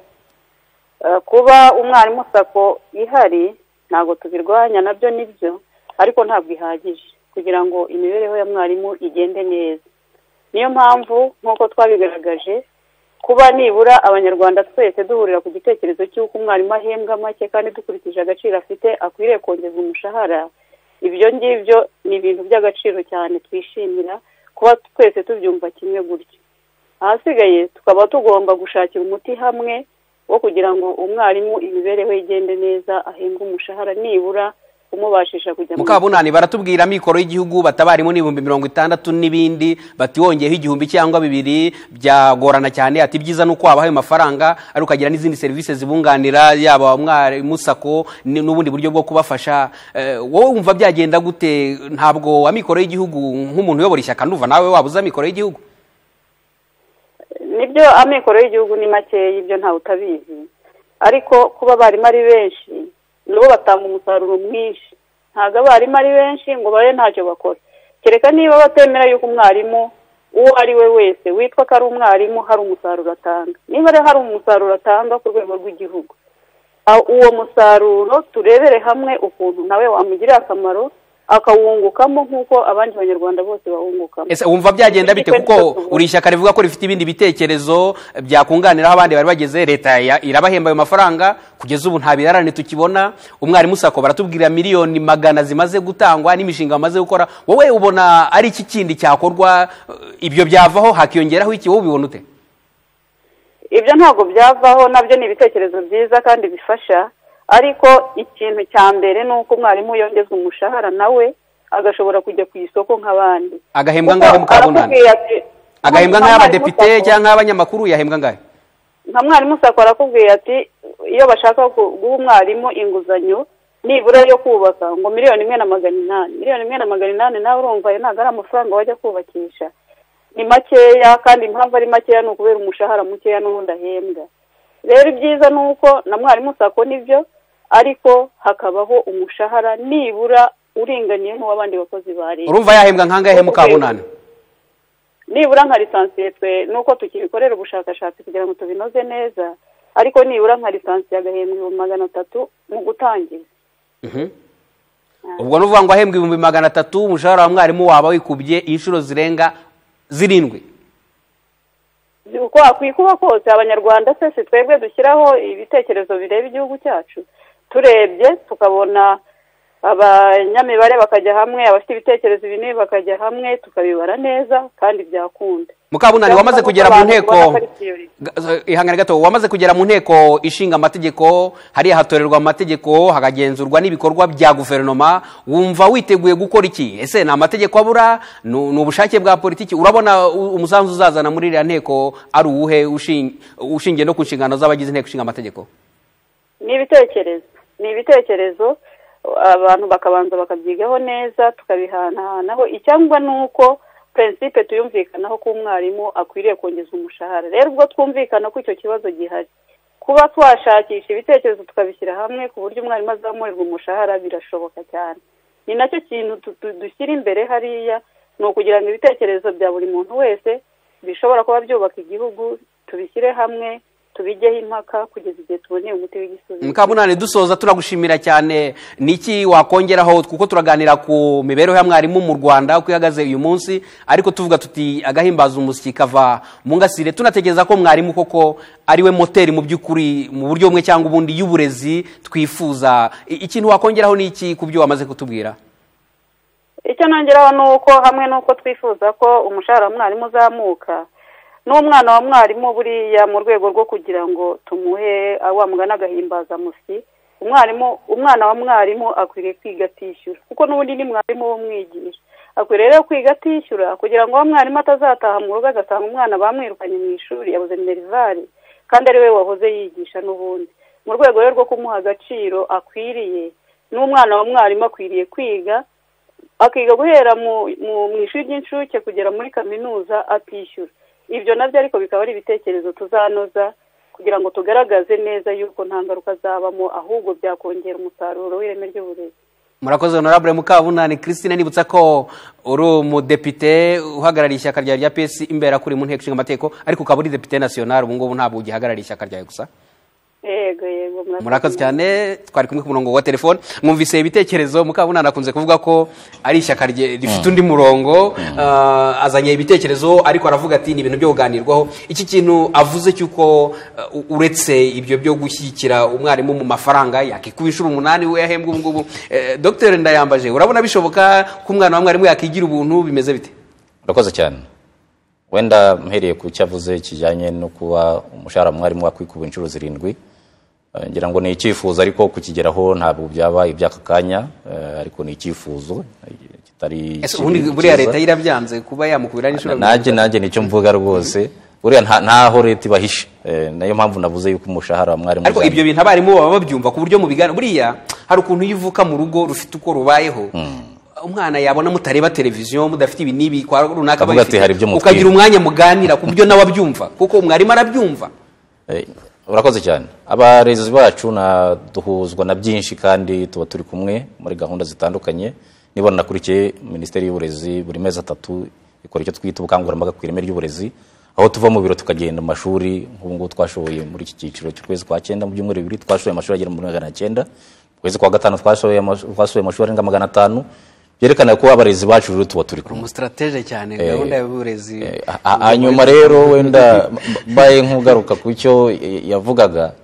Eh, kuba umwarimu sako ihari ntabwo tubirwanya nabyo nibyo ariko ntabwo ihagije kugira ngo imibereho ya mwarimu igende neza niyo mpamvu nk'uko twabigaragaje kuba nibura abanyarwanda twese duhurira ku gitekerezo cy'uko umwarimu ahembwa make kandi dukurikije agaciro afite akwiriye kongerwa umushahara ibyo ngibyo ni ibintu by'agaciro cyane twishimira kuba twese tubyumva kimwe gutyo ahasigaye tukaba tugomba gushakira umuti hamwe wo kugira ngo umwarimu imibereho ye igende neza ahembwe umushahara nibura umubashisha kujya mu mukabunani baratubwira mikoro y'igihugu batabarimu n'ibihumbi mirongo itandatu n'ibindi bati wongeyeho igihumbi cyangwa bibiri byagorana cyane ati ibyiza ni uko wabaha ayo mafaranga ari ukagira n'izindi serivisi zibunganira yaba umwarimu sako ni- n'ubundi buryo bwo kubafasha Eh, wowe wumva byagenda gute ntabwo wa mikoro y'igihugu nk'umuntu uyobora ishyaka ndumva nawe wabuza mikoro y'igihugu nibyo amikoro y'igihugu ni makeya ibyo ntawe utabizi ariko kuba abarimu ari benshi nabo batanga umusaruro mwinshi ntabwo abarimu ari benshi ngo babe ntacyo bakora kereka niba batemera yuko umwarimu uwo ari we wese witwa ko ari umwarimu hari umusaruro atanga niba rero hari umusaruro atanga ku rwego rw'igihugu aho uwo musaruro turebere hamwe ukuntu nawe wamugirira akamaro akawungukamo nk'uko abandi banyarwanda bose bawungukamo ese wumva byagenda bite Ikipe kuko nitwe tuvuga. uri ishyaka rivuga ko rifite ibindi bitekerezo byakunganiraho abandi bari bageze leta ya- irabahemba ayo mafaranga kugeza ubu nta birarane tukibona umwarimu sako baratubwira miliyoni magana zimaze gutangwa n'imishinga bamaze gukora wowe ubona ari iki kindi cyakorwa eh, ibyo byavaho hakiyongeraho iki wowe ubibona ute ibyo ntabwo byavaho nabyo ni ibitekerezo byiza kandi bifasha ariko ikintu cya mbere ni uko umwarimu yongezwa umushahara nawe agashobora kujya ku isoko nk'abandi Agahembwa Kuko ngahe mukabunani? arakubwira ati- agahembwa nk'abadepite Mwarimu Sacco- cyangwa nk'abanyamakuru yahembwa ngahe nka mwarimu sako arakubwira ati iyo bashaka gu- guha umwarimu inguzanyo nibura yo kubaka ngo miliyoni imwe na magana inani miliyoni imwe na magana inani nawe urumva ayo ntabwo ari amafaranga wajya kubakisha ni makeya kandi impamvu ari makeya ni ukubera umushahara mukeya n'ubundi ahembwa rero ibyiza ni uko na mwarimu sako nibyo ariko hakabaho umushahara nibura uringaniye n'uw'abandi bakozi ba leta urumva yahembwa nk'angahe mukabunani nibura nka lisansi twe nuko tukibikorera ubushakashatsi kugira ngo tubinoze neza ariko nibura nka lisansi agahembwa ibihumbi magana atatu mu gutangiza Mhm. ubwo ni uvuga ngo ahembwa ibihumbi magana atatu umushahara wa mwarimu waba wikubye inshuro zirenga zirindwi uko wakwikuba kose abanyarwanda twese twebwe dushyiraho ibitekerezo bireba igihugu cyacu turebye tukabona abanyamibare bakajya hamwe abafite ibitekerezo binini bakajya hamwe tukabibara neza kandi byakunda mukabunani wamaze kugera mu nteko Abantu baraparikiye. Ga- ihangane gato wamaze kugera mu nteko ishinga amategeko hariya hatorerwa amategeko hakagenzurwa n'ibikorwa bya guverinoma wumva witeguye gukora iki ese ni amategeko abura ni ni ubushake bwa politiki urabona u- umusanzu uzazana muri iriya nteko ari uwuhe ushin- ushingiye no ku nshingano z'abagize inteko ishinga amategeko ni ibitekerezo ni ibitekerezo abantu bakabanza bakabyigaho neza tukabihanahanaho icyangwa ni uko prinsipe tuyumvikanaho ko umwarimu akwiriye kongeza umushahara rero ubwo twumvikana ko icyo kibazo gihari kuba twashakisha ibitekerezo tukabishyira hamwe ku buryo umwarimu azamurirwa umushahara birashoboka cyane ni nacyo kintu tu- tu- dushyira imbere hariya ni ukugira ngo ibitekerezo bya buri muntu wese bishobora kuba byubaka igihugu tubishyire hamwe tubigeho impaka kugeza igihe tuboneye umuti w'igisubizo mukamunani dusoza turagushimira cyane niki wakongeraho kuko turaganira ku mibereho ya mwarimu mu rwanda uko ihagaze uyu munsi ariko tuvuga tuti agahimbaza umusyi kava mu ngasire tunatekereza ko mwarimu koko ariwe moteri mu by'ukuri mu buryo bumwe cyangwa ubundi y'uburezi twifuza I- ikintu wakongeraho ni iki ku byo wamaze kutubwira icyo nongeraho ni uko hamwe n'uko twifuza ko umushahara wa mwarimu uzamuka n'umwana wa mwarimu buriya mu rwego rwo kugira ngo tumuhe wa mugana agahimbazamusi umwarimu umwana wa mwarimu akwiriye kwiga atishyura kuko n'ubundi ni mwarimu w'umwigisha akwiriye rero kwiga atishyura kugira ngo wa mwarimu atazataha mu rugo agasanga umwana bamwirukanye mu ishuri yabuze minerivare kandi ari we wahoze yigisha n'ubundi mu rwego rero rwo kumuha agaciro akwiriye n'umwana wa mwarimu akwiriye kwiga akiga guhera mu mu- mu ishuri ry'incuke kugera muri kaminuza atishyura ibyo nabyo ariko bikaba ari ibitekerezo tuzanoza kugira ngo tugaragaze neza yuko nta ngaruka zabamo ahubwo byakongera umusaruro w'ireme ry'uburezi murakoze honorable mukabunani christine nibutsa ko uri umudepite uhagarariye ishyaka ryawe rya pesi imbere akuri mu nteko ishinga amategeko ariko ukaba uri depite nasiyonari ubu ngubu ntabwo ugihagarariye ishyaka ryawe gusa yego yego murakoze cyane twari kumwe ku murongo wa telefone mwumvise ibitekerezo mukabunani akunze kuvuga ko ari ishyaka rye- rifite undi murongo ah, azanye ibitekerezo ariko aravuga ati ni ibintu byo kuganirwaho iki kintu avuze cy'uko ah, u- uretse ibyo byo gushyigikira umwarimu mu mafaranga yakikuba inshuro umunani we yahembwa ubu ngubu Eh, dr ndayambaje urabona bishoboka ko umwana wa mwarimu yakigira ubuntu bimeze bite murakoze cyane wenda mpereye ku cyo avuze kijyanye no kuba umushahara mwarimu wakwikuba inshuro zirindwi Eh, ngira ngo ni icyifuzo ariko kukigeraho ntabwo byaba iby'aka kanya eh, ariko ni icyifuzo eh, kitari ese ubundi kibi, buriya cyiza. leta yarabyanze kuba yamukubira n'inshuro nanjye nanjye nicyo mvuga rwose buriya nta- ntaho leta ibahishe Eh, nayo mpamvu navuze yuko umushahara wa mwarimu ariko uzamuka. ibyo bintu abarimu baba babyumva ku buryo mu biganiro buriya hari ukuntu iyo uvuka mu rugo rufite uko rubayeho umwana yabona mutareba televiziyo mudafite ibi n'ibi kwa runaka Avuga babifite, ati, "Hari ibyo mutwiba." ukagira umwanya muganira ku buryo nawe abyumva kuko umwarimu arabyumva Eh, urakoze cyane abarezi bacu na duhuzwa na byinshi kandi tuba turi kumwe muri gahunda zitandukanye niba nanakurikiye minisiteri y'uburezi buri mezi atatu ikora icyo twita ubukangurambaga ku ireme ry'uburezi aho tuva mu biro tukagenda mu mashuri nk'ubu ngubu twashoboye muri iki cyiciro cy'ukwezi kwa cyenda mu byumweru bibiri twashoboye amashuri agera muri magana cyenda mu kwezi kwa gatanu twashoboye amashu- twasuye amashuri arenga magana atanu byerekana ko abarezi bacu rero tuba turi kumwe umusitratege cyane gahunda y'uburezi Eh, ha- ha- hanyuma rero wenda mbaye nk'ugaruka ku cyo eh, yavugaga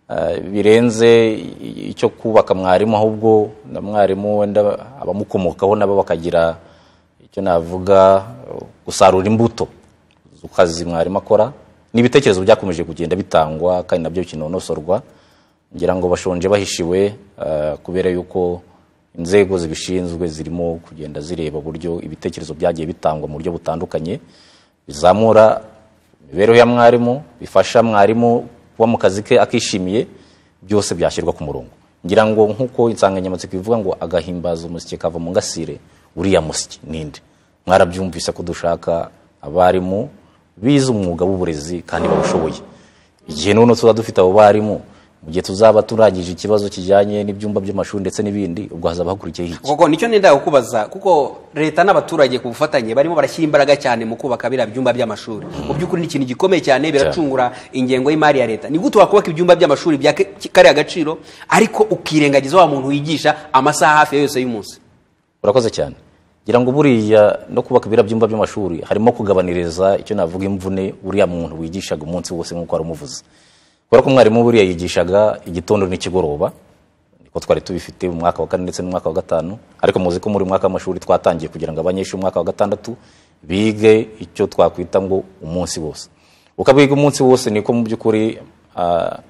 eh, birenze i- icyo kubaka mwarimu ahubwo na mwarimu wenda abamukomokaho nabo bakagira icyo navuga eh, gusarura imbuto ku kazi mwarimu akora n'ibitekerezo byakomeje kugenda bitangwa kandi nabyo kinonosorwa ngira ngo bashonje bahishiwe eh, kubera yuko inzego zibishinzwe zirimo kugenda zireba uburyo ibitekerezo byagiye bitangwa mu buryo butandukanye bizamura imibereho ya mwarimu bifasha mwarimu kuba mu kazi ke akishimiye byose byashyirwa ku murongo ngira ngo nk'uko insanganyamatsiko ivuga ngo agahimbaza umusyi kava mu ngasire uriya musyi ninde mwarabyumvise ko dushaka abarimu bize umwuga w'uburezi kandi bawushoboye igihe noneho tuzaba dufite abo barimu mu gihe tuzaba turangije ikibazo kijyanye n'ibyumba by'amashuri ndetse n'ibindi ubwo hazaba hakurikiyeho iki koko nicyo nenda kukubaza kuko leta n'abaturage ku bufatanye barimo barashyira imbaraga cyane mu kubaka biriya byumba by'amashuri mu by'ukuri ni ikintu gikomeye cyane biracungura ingengo y'imari ya leta ni gute wakubaka ibyumba by'amashuri bya ke- kariya gaciro ariko ukirengagiza wa muntu wigisha amasaha hafi ya yose y'umunsi urakoze cyane ngira ngo buriya no kubaka biriya byumba by'amashuri harimo kugabaniriza icyo navuga imvune uriya muntu wigishaga umunsi wose nk'uko wari umuvuze kubera ko umwarimu buriya yigishaga igitondo n'ikigoroba niko twari tubifite mu mwaka wa kane ndetse n'umwaka wa gatanu ariko muzi ko muri mwaka w'amashuri twatangiye kugira ngo abanyeshuri umwaka wa gatandatu bige icyo twakwita ngo umunsi wose uko biga umunsi wose niko mu by'ukuri ah,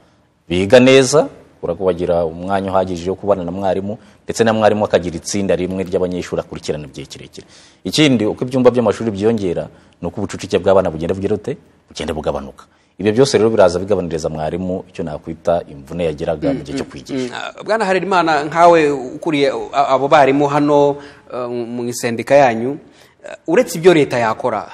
biga neza kubera ko bagira umwanya uhagije wo kubana na mwarimu ndetse na mwarimu akagira itsinda rimwe ry'abanyeshuri akurikirana igihe kirekire ikindi uko ibyumba by'amashuri byiyongera ni uko ubucucike bw'abana bugenda bugira bute bugenda bugabanuka ibyo byose rero biraza bigabaniriza mwarimu icyo nakwita imvune yagiraga mu gihe cyo kwigisha Mm, bwana harerimana nkawe ukuriye uh, abo barimu hano uh, mu isendika yanyu uh, uretse ibyo leta yakora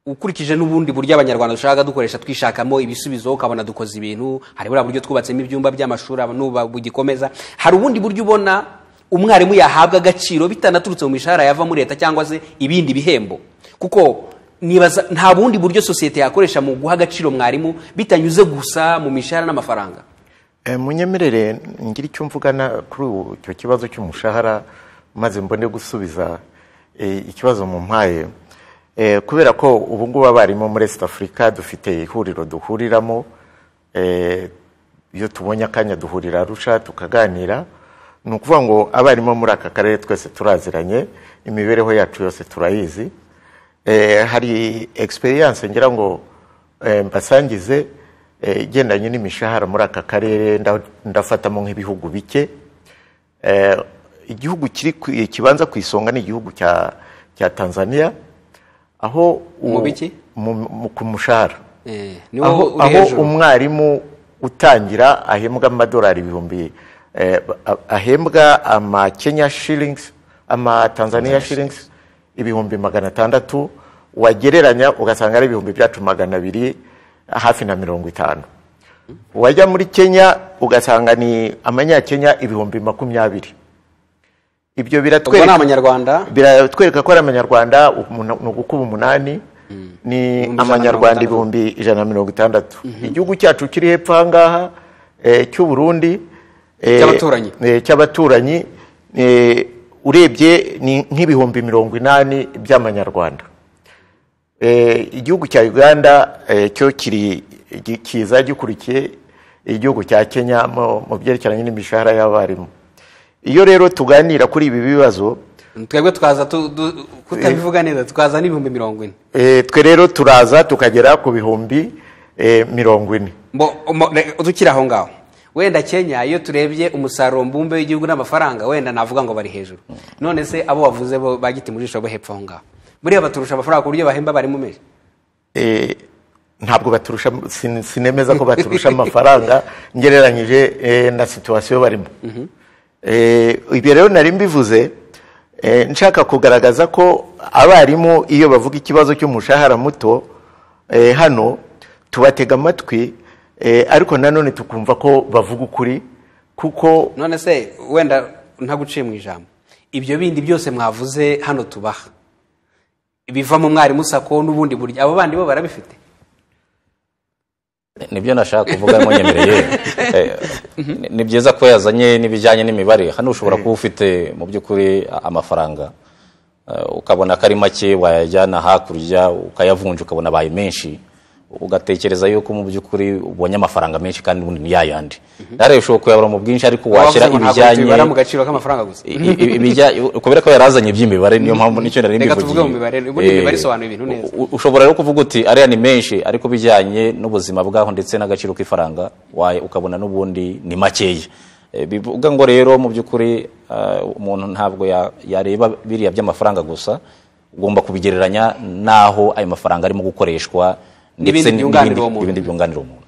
ukurikije n'ubundi buryo abanyarwanda dushaka dukoresha twishakamo ibisubizo ukabona dukoze ibintu hari buriya buryo twubatsemo ibyumba by'amashuri aba- n'ubu bugikomeza hari ubundi buryo ubona umwarimu yahabwa agaciro bitanaturutse mu mishahara yava muri leta cyangwa se ibindi bihembo kuko nibaza nta bundi buryo sosiyete yakoresha mu guha agaciro mwarimu bitanyuze gusa mu mishahara n'amafaranga Eh, munyemerere ngira icyo mvugana kuri ubu icyo kibazo cy'umushahara maze mbone gusubiza eh, ikibazo mu mpaye Eh, kubera ko ubu ngubu abarimu muri East Africa dufite ihuriro duhuriramo eh, iyo tubonye akanya duhurira arusha tukaganira ni ukuvuga ngo abarimu muri aka karere twese turaziranye imibereho yacu yose turayizi Eh, hari experience ngira ngo eh, mbasangize eh, igendanye n'imishahara muri aka karere nda- ndafatamo nk'ibihugu bike Eh, igihugu kiri ku- kibanza ku isonga ni igihugu cya cya Tanzania aho u- Mu biki? mu- mu- ku mushahara Eh, aho, niwo uri aho hejuru umwarimu utangira ahembwa amadolari ibihumbi eh, a- ahembwa ama Kenya shillings ama Tanzania shillings ibihumbi magana atandatu wagereranya ugasanga ari ibihumbi byacu magana abiri hafi na mirongo itanu wajya muri Kenya ugasanga ni amanyakenya ibihumbi makumyabiri ubwo ibyo ni biratwereka abanyarwanda biratwereka ko ari amanyarwanda umuntu ni ugukuba umunani Ibihumbi ijana ni na mirongo amanyarwanda itandatu. ibihumbi ijana na mirongo itandatu igihugu cyacu kiri hepfo aha ngaha eh, cy'u burundi eh, Cy'abaturanyi. eh, cy'abaturanyi eh, urebye ni nk'ibihumbi mirongo inani by'amanyarwanda Eh, igihugu cya uganda eh, cyo kiri gi- kiza gikurikiye igihugu cya kenya mu mu byerekeranye n'imishahara y'abarimu iyo rero tuganira kuri ibi bibazo twebwe tukaza tu- du- kutabivuga neza tukaza n'ibihumbi mirongo ine Eh, twe rero turaza tukagera ku bihumbi eh, mirongo ine Mbo- mo- ne- dukiri aho ngaho wenda kenya iyo turebye umusaruro mbumbe w'igihugu n'amafaranga wenda navuga ngo bari hejuru none se abo wavuze bo bagiti mu jisho bo hepfo aho ngaho buriya baturusha amafaranga ku buryo bahemba bari mu menshi Eh, ntabwo baturusha sin- sinemeza ko baturusha amafaranga ngereranyije eh, na situwasiyo barimo Eh, ibyo rero nari mbivuze eh, nshaka kugaragaza ko abarimu iyo bavuga ikibazo cy'umushahara muto eh, hano tubatega amatwi eh, ariko nanone tukumva ko bavuga ukuri kuko none se wenda ntaguciye mu ijambo ibyo bindi byose mwavuze hano tubaha biva mu mwarimu sako n'ubundi buryo abo bandi bo barabifite nibyo nashaka kuvuga munyemereye Eh, ni byiza ko yazanye n'ibijyanye n'imibare hano ushobora kuba ufite mu by'ukuri a- amafaranga Eh, ukabona ko ari make wayajyana hakurya ukayavunja ukabona abaye menshi ugatekereza yuko mu by'ukuri ubonye amafaranga menshi kandi ubundi ni yayandi rero ushobora kuyabura mu bwinshi ariko washyira Abavuze ngo ntabwo tubibara mu ibijyanye gaciro k'amafaranga gusa I- i- ibijya kubera ko yarazanye iby'imibare niyo mpamvu nicyo nari Reka mbivugiye tuvuge mu mibare, ubundi imibare isobanura ibintu Eh, neza. u- ushobora rero kuvuga uti ariya ni menshi ariko bijyanye n'ubuzima bwaho ndetse n'agaciro k'ifaranga waye ukabona n'ubundi ni makeya Eh, bivuga ngo rero mu by'ukuri eh, umuntu ntabwo ya- yareba biriya by'amafaranga gusa ugomba kubigereranya n'aho ayo mafaranga arimo gukoreshwa N'ibindi ndetse byunganira n'ibindi- uwo muntu. n'ibindi byunganira umuntu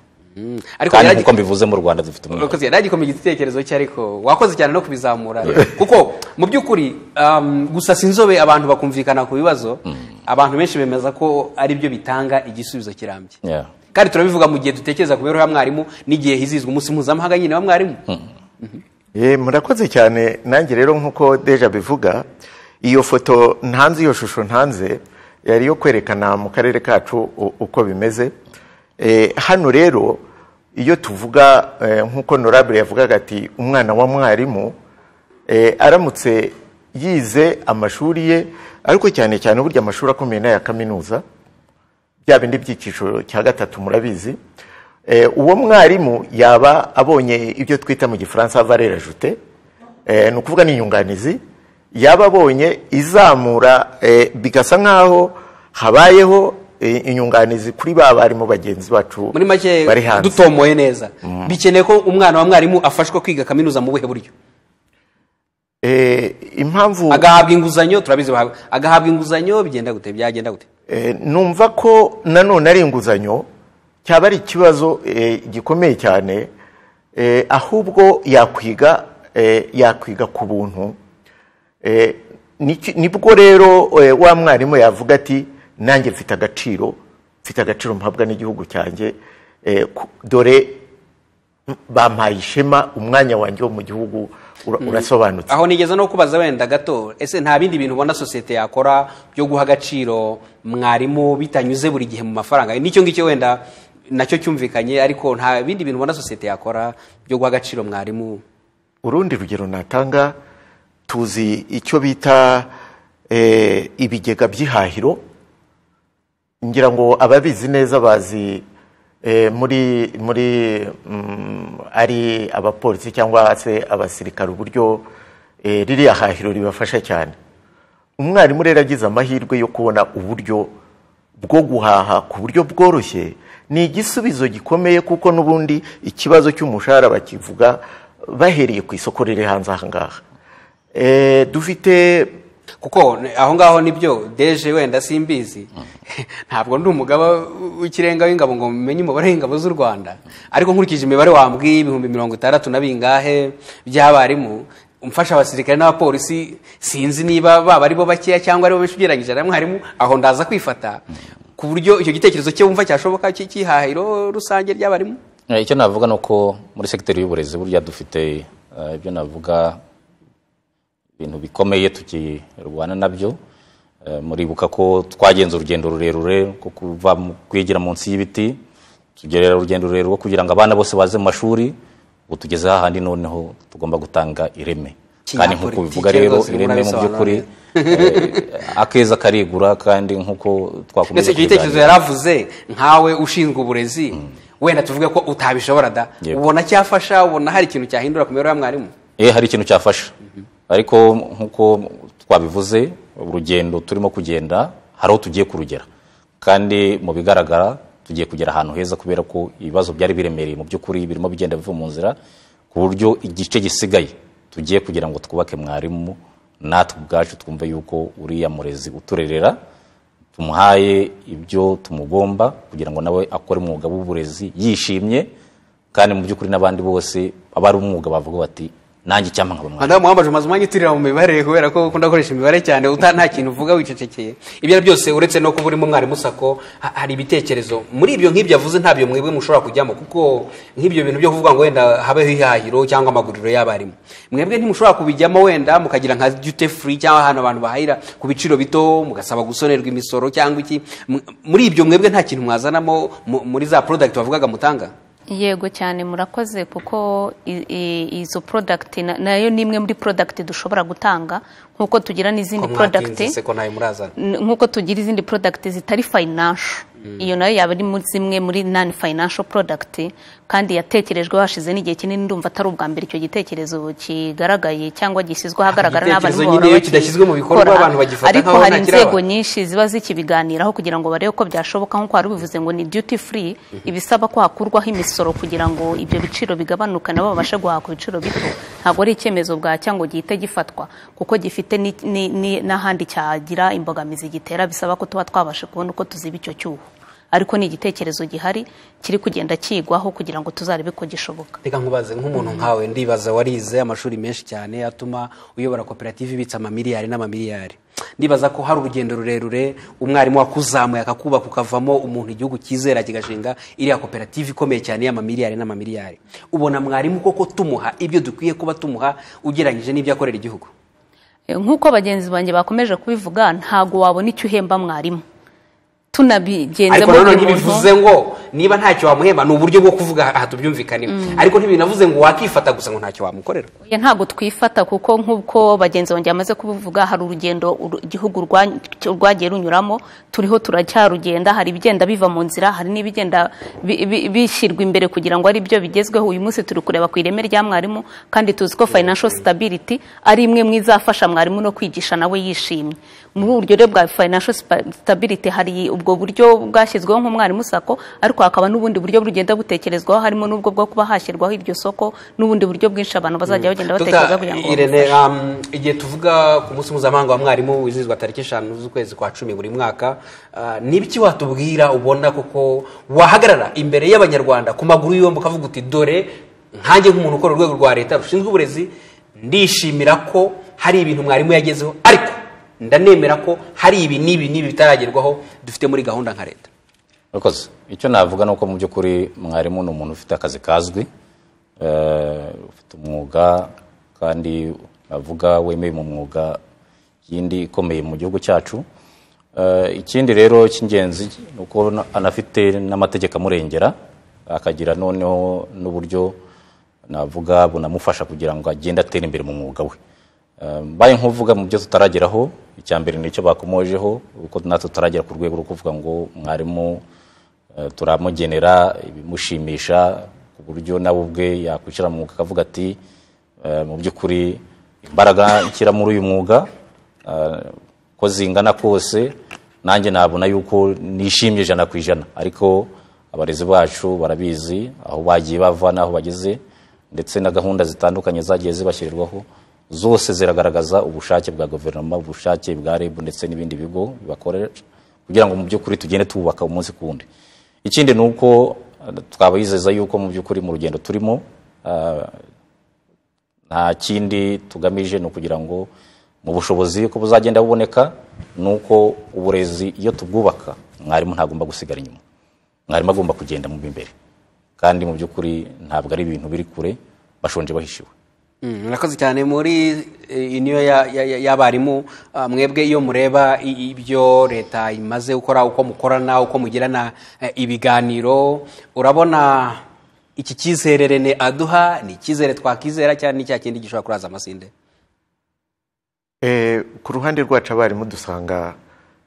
ariko kandi yaragi- nk'uko mbivuze mu rwanda dufite umwihariko. Urakoze, yaragikomeye igitekerezo cye ariko wakoze cyane no kubizamura kuko mu by'ukuri um, gusasa inzobe abantu bakumvikana ku bibazo abantu benshi bemeza ko ari byo bitanga igisubizo kirambye Yeah. kandi turabivuga mu gihe dutekereza ku mibereho ya mwarimu n'igihe hizizwa umunsi mpuzamahanga nyine wa mwarimu Eh, murakoze cyane nanjye rero nk'uko deja bivuga iyo foto ntanze iyo shusho ntanze yari iyo kwerekana mu karere kacu u- uko bimeze Eh, hano rero iyo tuvuga eh, nk'uko norabure yavugaga ati umwana wa mwarimu eh, aramutse yize amashuri ye ariko cyane cyane burya amashuri akomeye n'aya kaminuza bya bindi by'icyiciro cya gatatu murabizi Eh, uwo mwarimu yaba abonye ibyo twita mu gifaransa valere ajute eh, ni ukuvuga ni inyunganizi yaba abonye izamura eh, bigasa nk'aho habayeho eh, inyunganizi kuri ba barimu bagenzi bacu muri make bari hanze dutomoye neza bikeneye ko umwana wa mwarimu afashwa kwiga kaminuza mu buhe buryo Eh, impamvu agahabwa inguzanyo turabizi bahabwa- agahabwa inguzanyo bigenda gute byagenda gute Eh, numva ko nanone ari inguzanyo cyaba ari ikibazo eh, gikomeye cyane eh, ahubwo yakwiga eh, yakwiga ku buntu Eh, niki- nibwo rero eh, wa mwarimu yavuga ati nanjye mfite agaciro mfite agaciro mpabwa n'igihugu cyanjye eh, ku- dore bampaye ishema umwanya wanjye wo mu gihugu ura- urasobanutse aho nigeze no kubaza wenda gato ese nta bindi bintu ubona sosiyete yakora byo guha agaciro mwarimu bitanyuze buri gihe mu mafaranga nicyo ngicyo wenda nacyo cyumvikanye ariko nta bindi bintu ubona sosiyete yakora byo guha agaciro mwarimu urundi rugero natanga tuzi icyo bita eh, ibigega by'ihahiro ngira ngo ababizi neza bazi eh, muri muri mm, ari abapolisi cyangwa se abasirikare uburyo eh, ririya hahiro ribafasha cyane umwarimu rero agize amahirwe yo kubona uburyo bwo guhaha ku buryo bworoshye ni igisubizo gikomeye kuko n'ubundi ikibazo cy'umushahara bakivuga bahereye ku isoko riri hanze aha ngaha Eh, dufite kuko n- aho ngaho nibyo deje wenda simbizi ntabwo ndi umugaba w'ikirenga w'ingabo ngo menye umubare w'ingabo z'u rwanda ariko nkurikije imibare wambwiye ibihumbi mirongo itandatu na bingahe by'abarimu umfasha abasirikare n'abapolisi sinzi niba baba ari bo bakeya cyangwa ari bo benshi ugereranyije na mwarimu aho ndaza kwifata ku buryo icyo gitekerezo cye wumva cyashoboka cy- cy'ihahiro rusange ry'abarimu Eh, icyo navuga ni uko muri segiteri y'uburezi burya dufite eh, ibyo navuga ibintu bikomeye tukirwana nabyo Eh, muribuka ko twagenze urugendo rurerure rwo kuva mu kwigira munsi y'ibiti tugerera urugendo rurerure rwo kugira ngo abana bose baze mu mashuri ubu tugeze hahandi noneho tugomba gutanga ireme kandi nk'uko Kinyapolitike ubivuga rero rwose ireme mu by'ukuri murabisobanura eh, akeza karigura kandi nk'uko twakomeza mbese icyo gitekerezo kubiganira. yari avuze nkawe ushinzwe uburezi wenda tuvuge ko utabishobora da Yego. ubona cyafasha ubona hari ikintu cyahindura ku mibereho ya mwarimu eh hari ikintu cyafasha ariko nk'uko twabivuze urugendo turimo kugenda hari aho tugiye kurugera kandi mu bigaragara tugiye kugera ahantu heza kubera ko ibibazo byari biremereye mu by'ukuri birimo bigenda biva mu nzira ku buryo igice gisigaye tugiye kugira ngo twubake mwarimu natwe ubwacu twumve yuko uriya murezi uturerera tumuhaye ibyo tumugomba kugira ngo nawe akore umwuga w'uburezi yishimye kandi mu by'ukuri n'abandi bose abari umwuga bavuga bati nanjye icyampa nkaba mwarimu." madamu wambaje umaze umwanya uturira mu mibare kubera ko ukunda gukoresha imibare cyane uta nta kintu uvuga wicecekeye ibyo ari byose uretse no kuba urimo mwarimu sako ha- hari ibitekerezo muri ibyo nk'ibyo avuze ntabyo mwebwe mushobora kujyamo kuko nk'ibyo bintu byo kuvuga ngo wenda habeho ihahiro cyangwa amaguriro y'abarimu mwebwe ntimushobora kubijyamo wenda mukagira nka duty free cyangwa ahantu abantu bahahira ku biciro bito mugasaba gusonerwa imisoro cyangwa iki M- muri ibyo mwebwe nta kintu mwazanamo mu- muri za product bavugaga mutanga yego cyane murakoze kuko i- i- izo porodagiti nayo ni imwe muri porodagiti dushobora gutanga nk'uko tugira n'izindi Ko porodagiti mwatinze, se ko ntayo murazana N- nk'uko tugira izindi porodagiti zitari fayinansho iyo nayo yaba ari muri zimwe muri nani fayinansho porodagiti kandi yatekerejwe hashize n'igihe kinini ndumva atari ubwa mbere icyo gitekerezo kigaragaye cyangwa gishyizwe ahagaragara Igitekerezo n'abantu nyine iyo kidashyizwe mu bikorwa, bakora. abantu bagifata ariko nk'aho hari ntakiri inzego ababo. nyinshi ziba zikibiganiraho kugira ngo barebe ko byashoboka nk'uko wari ubivuze ngo ni duty free ibisaba ko hakurwaho imisoro kugira ngo ibyo biciro bigabanuke nabo babashe guhaha ku biciro bito ntabwo ari icyemezo bwacya ngo gihite gifatwa kuko gifite ni- ni- ni- n'ahandi cyagira imbogamizi gitera bisaba ko tuba twabasha kubona uko tuziba icyo cyuho ariko ni igitekerezo gihari kiri kugenda kigwaho kugira ngo tuzarebe ko gishoboka reka nkubaze nk'umuntu nkawe ndibaza warize amashuri menshi cyane atuma uyobora koperative ibitsa amamiliyari n'amamiliyari ndibaza ko hari urugendo rurerure umwarimu wakuzamuye akakubaka ukavamo umuntu igihugu cyizera kigashinga iriya koperative ikomeye cyane y'amamiliyari n'amamiliyari ubona mwarimu koko tumuha ibyo dukwiye kuba tumuha ugereranyije n'ibyo akorera igihugu E, nk'uko bagenzi banjye bakomeje kubivuga ntabwo wabona icyo uhemba mwarimu tunabigenze ariko muri nanone buri muntu. ntibivuze ngo niba ntacyo wamuhemba ni uburyo bwo kuvuga aha tubyumvikaneho ariko ntibinavuze ngo wakifata gusa ngo ntacyo wamukorera Oya, ntabwo twifata kuko nk'uko bagenzi banjye bamaze kubivuga hari urugendo uru- igihugu rwa- rwagiye runyuramo turiho turacyarugenda hari ibigenda biva mu nzira hari n'ibigenda bi- bi- bishyirwa imbere kugira ngo ari byo bigezweho uyu munsi turi kureba ku ireme rya mwarimu kandi tuzi ko financial stability ari imwe mu izafasha mwarimu no kwigisha nawe yishimye muri ubu buryo rero bwa financial spa- stability hari ubwo buryo bwashyizweho nk'umwarimu sako ariko hakaba n'ubundi buryo bugenda butekerezwaho harimo n'ubwo bwo kuba hashyirwaho iryo soko n'ubundi buryo bwinshi abantu bazajya bagenda batekereza kugira ngo Irene um, igihe tuvuga ku munsi mpuzamahanga wa mwarimu wizihizwa tariki eshanu z'ukwezi kwa cumi buri mwaka uh, nibiki watubwira ubona koko wahagarara imbere y'abanyarwanda ku maguru yombi ukavuga uti dore nkanjye nk'umuntu ukora urwego rwa leta rushinzwe uburezi ndishimira ko hari ibintu mwarimu yagezeho ariko ndanemera ko hari ibi n'ibi n'ibi bitaragerwaho dufite muri gahunda nka leta Murakoze. icyo navuga ni uko mu by'ukuri mwarimu ni umuntu ufite akazi kazwi eh, ufite umwuga kandi navuga wemewe mu mwuga yindi ikomeye mu gihugu cyacu Eh, ikindi rero cy'ingenzi ni uko na- anafite n'amategeko amurengera akagira noneho n'uburyo navuga bunamufasha kugira ngo agende atera imbere mu mwuga we Eh, mbaye nkuvuga mu byo tutarageraho icya mbere ni icyo bakomojeho kuko natwe tutaragera ku rwego rwo kuvuga ngo mwarimu eh, turamugenera ibimushimisha ku buryo nawe ubwe yakwishyira mu mwuga akavuga ati eh, mu by'ukuri imbaraga nshyira muri uyu mwuga eh, ko zingana kose nanjye nabona yuko nishimye ijana ku ijana ariko abarezi bacu barabizi aho bagiye bava n'aho bageze ndetse na gahunda zitandukanye zagiye zibashyirirwaho zose ziragaragaza ubushake bwa guverinoma ubushake bwa reb ndetse n'ibindi bigo bibakoresha kugira ngo mu by'ukuri tugende twubaka umunsi ku wundi ikindi ni uko eh, twabizeza yuko mu by'ukuri mu rugendo turimo ah, nta kindi tugamije ni ukugira ngo mu bushobozi ko buzagenda buboneka ni uko uburezi iyo tubwubaka mwarimu ntagomba gusigara inyuma mwarimu agomba kugenda mu imbere kandi mu by'ukuri ntabwo ari ibintu biri kure bashonje bahishiwe Mm, murakoze cyane muri eh, niyo ya- ya- ya- y'abarimu ah, mwebwe iyo mureba i- ibyo leta imaze gukora uko mukorana uko mugirana eh, ibiganiro urabona iki cyizere rene aduha ni icyizere twakwizera cyane ni cya kindi gishobora kuraza amasinde Eh, ku ruhande rwacu abarimu dusanga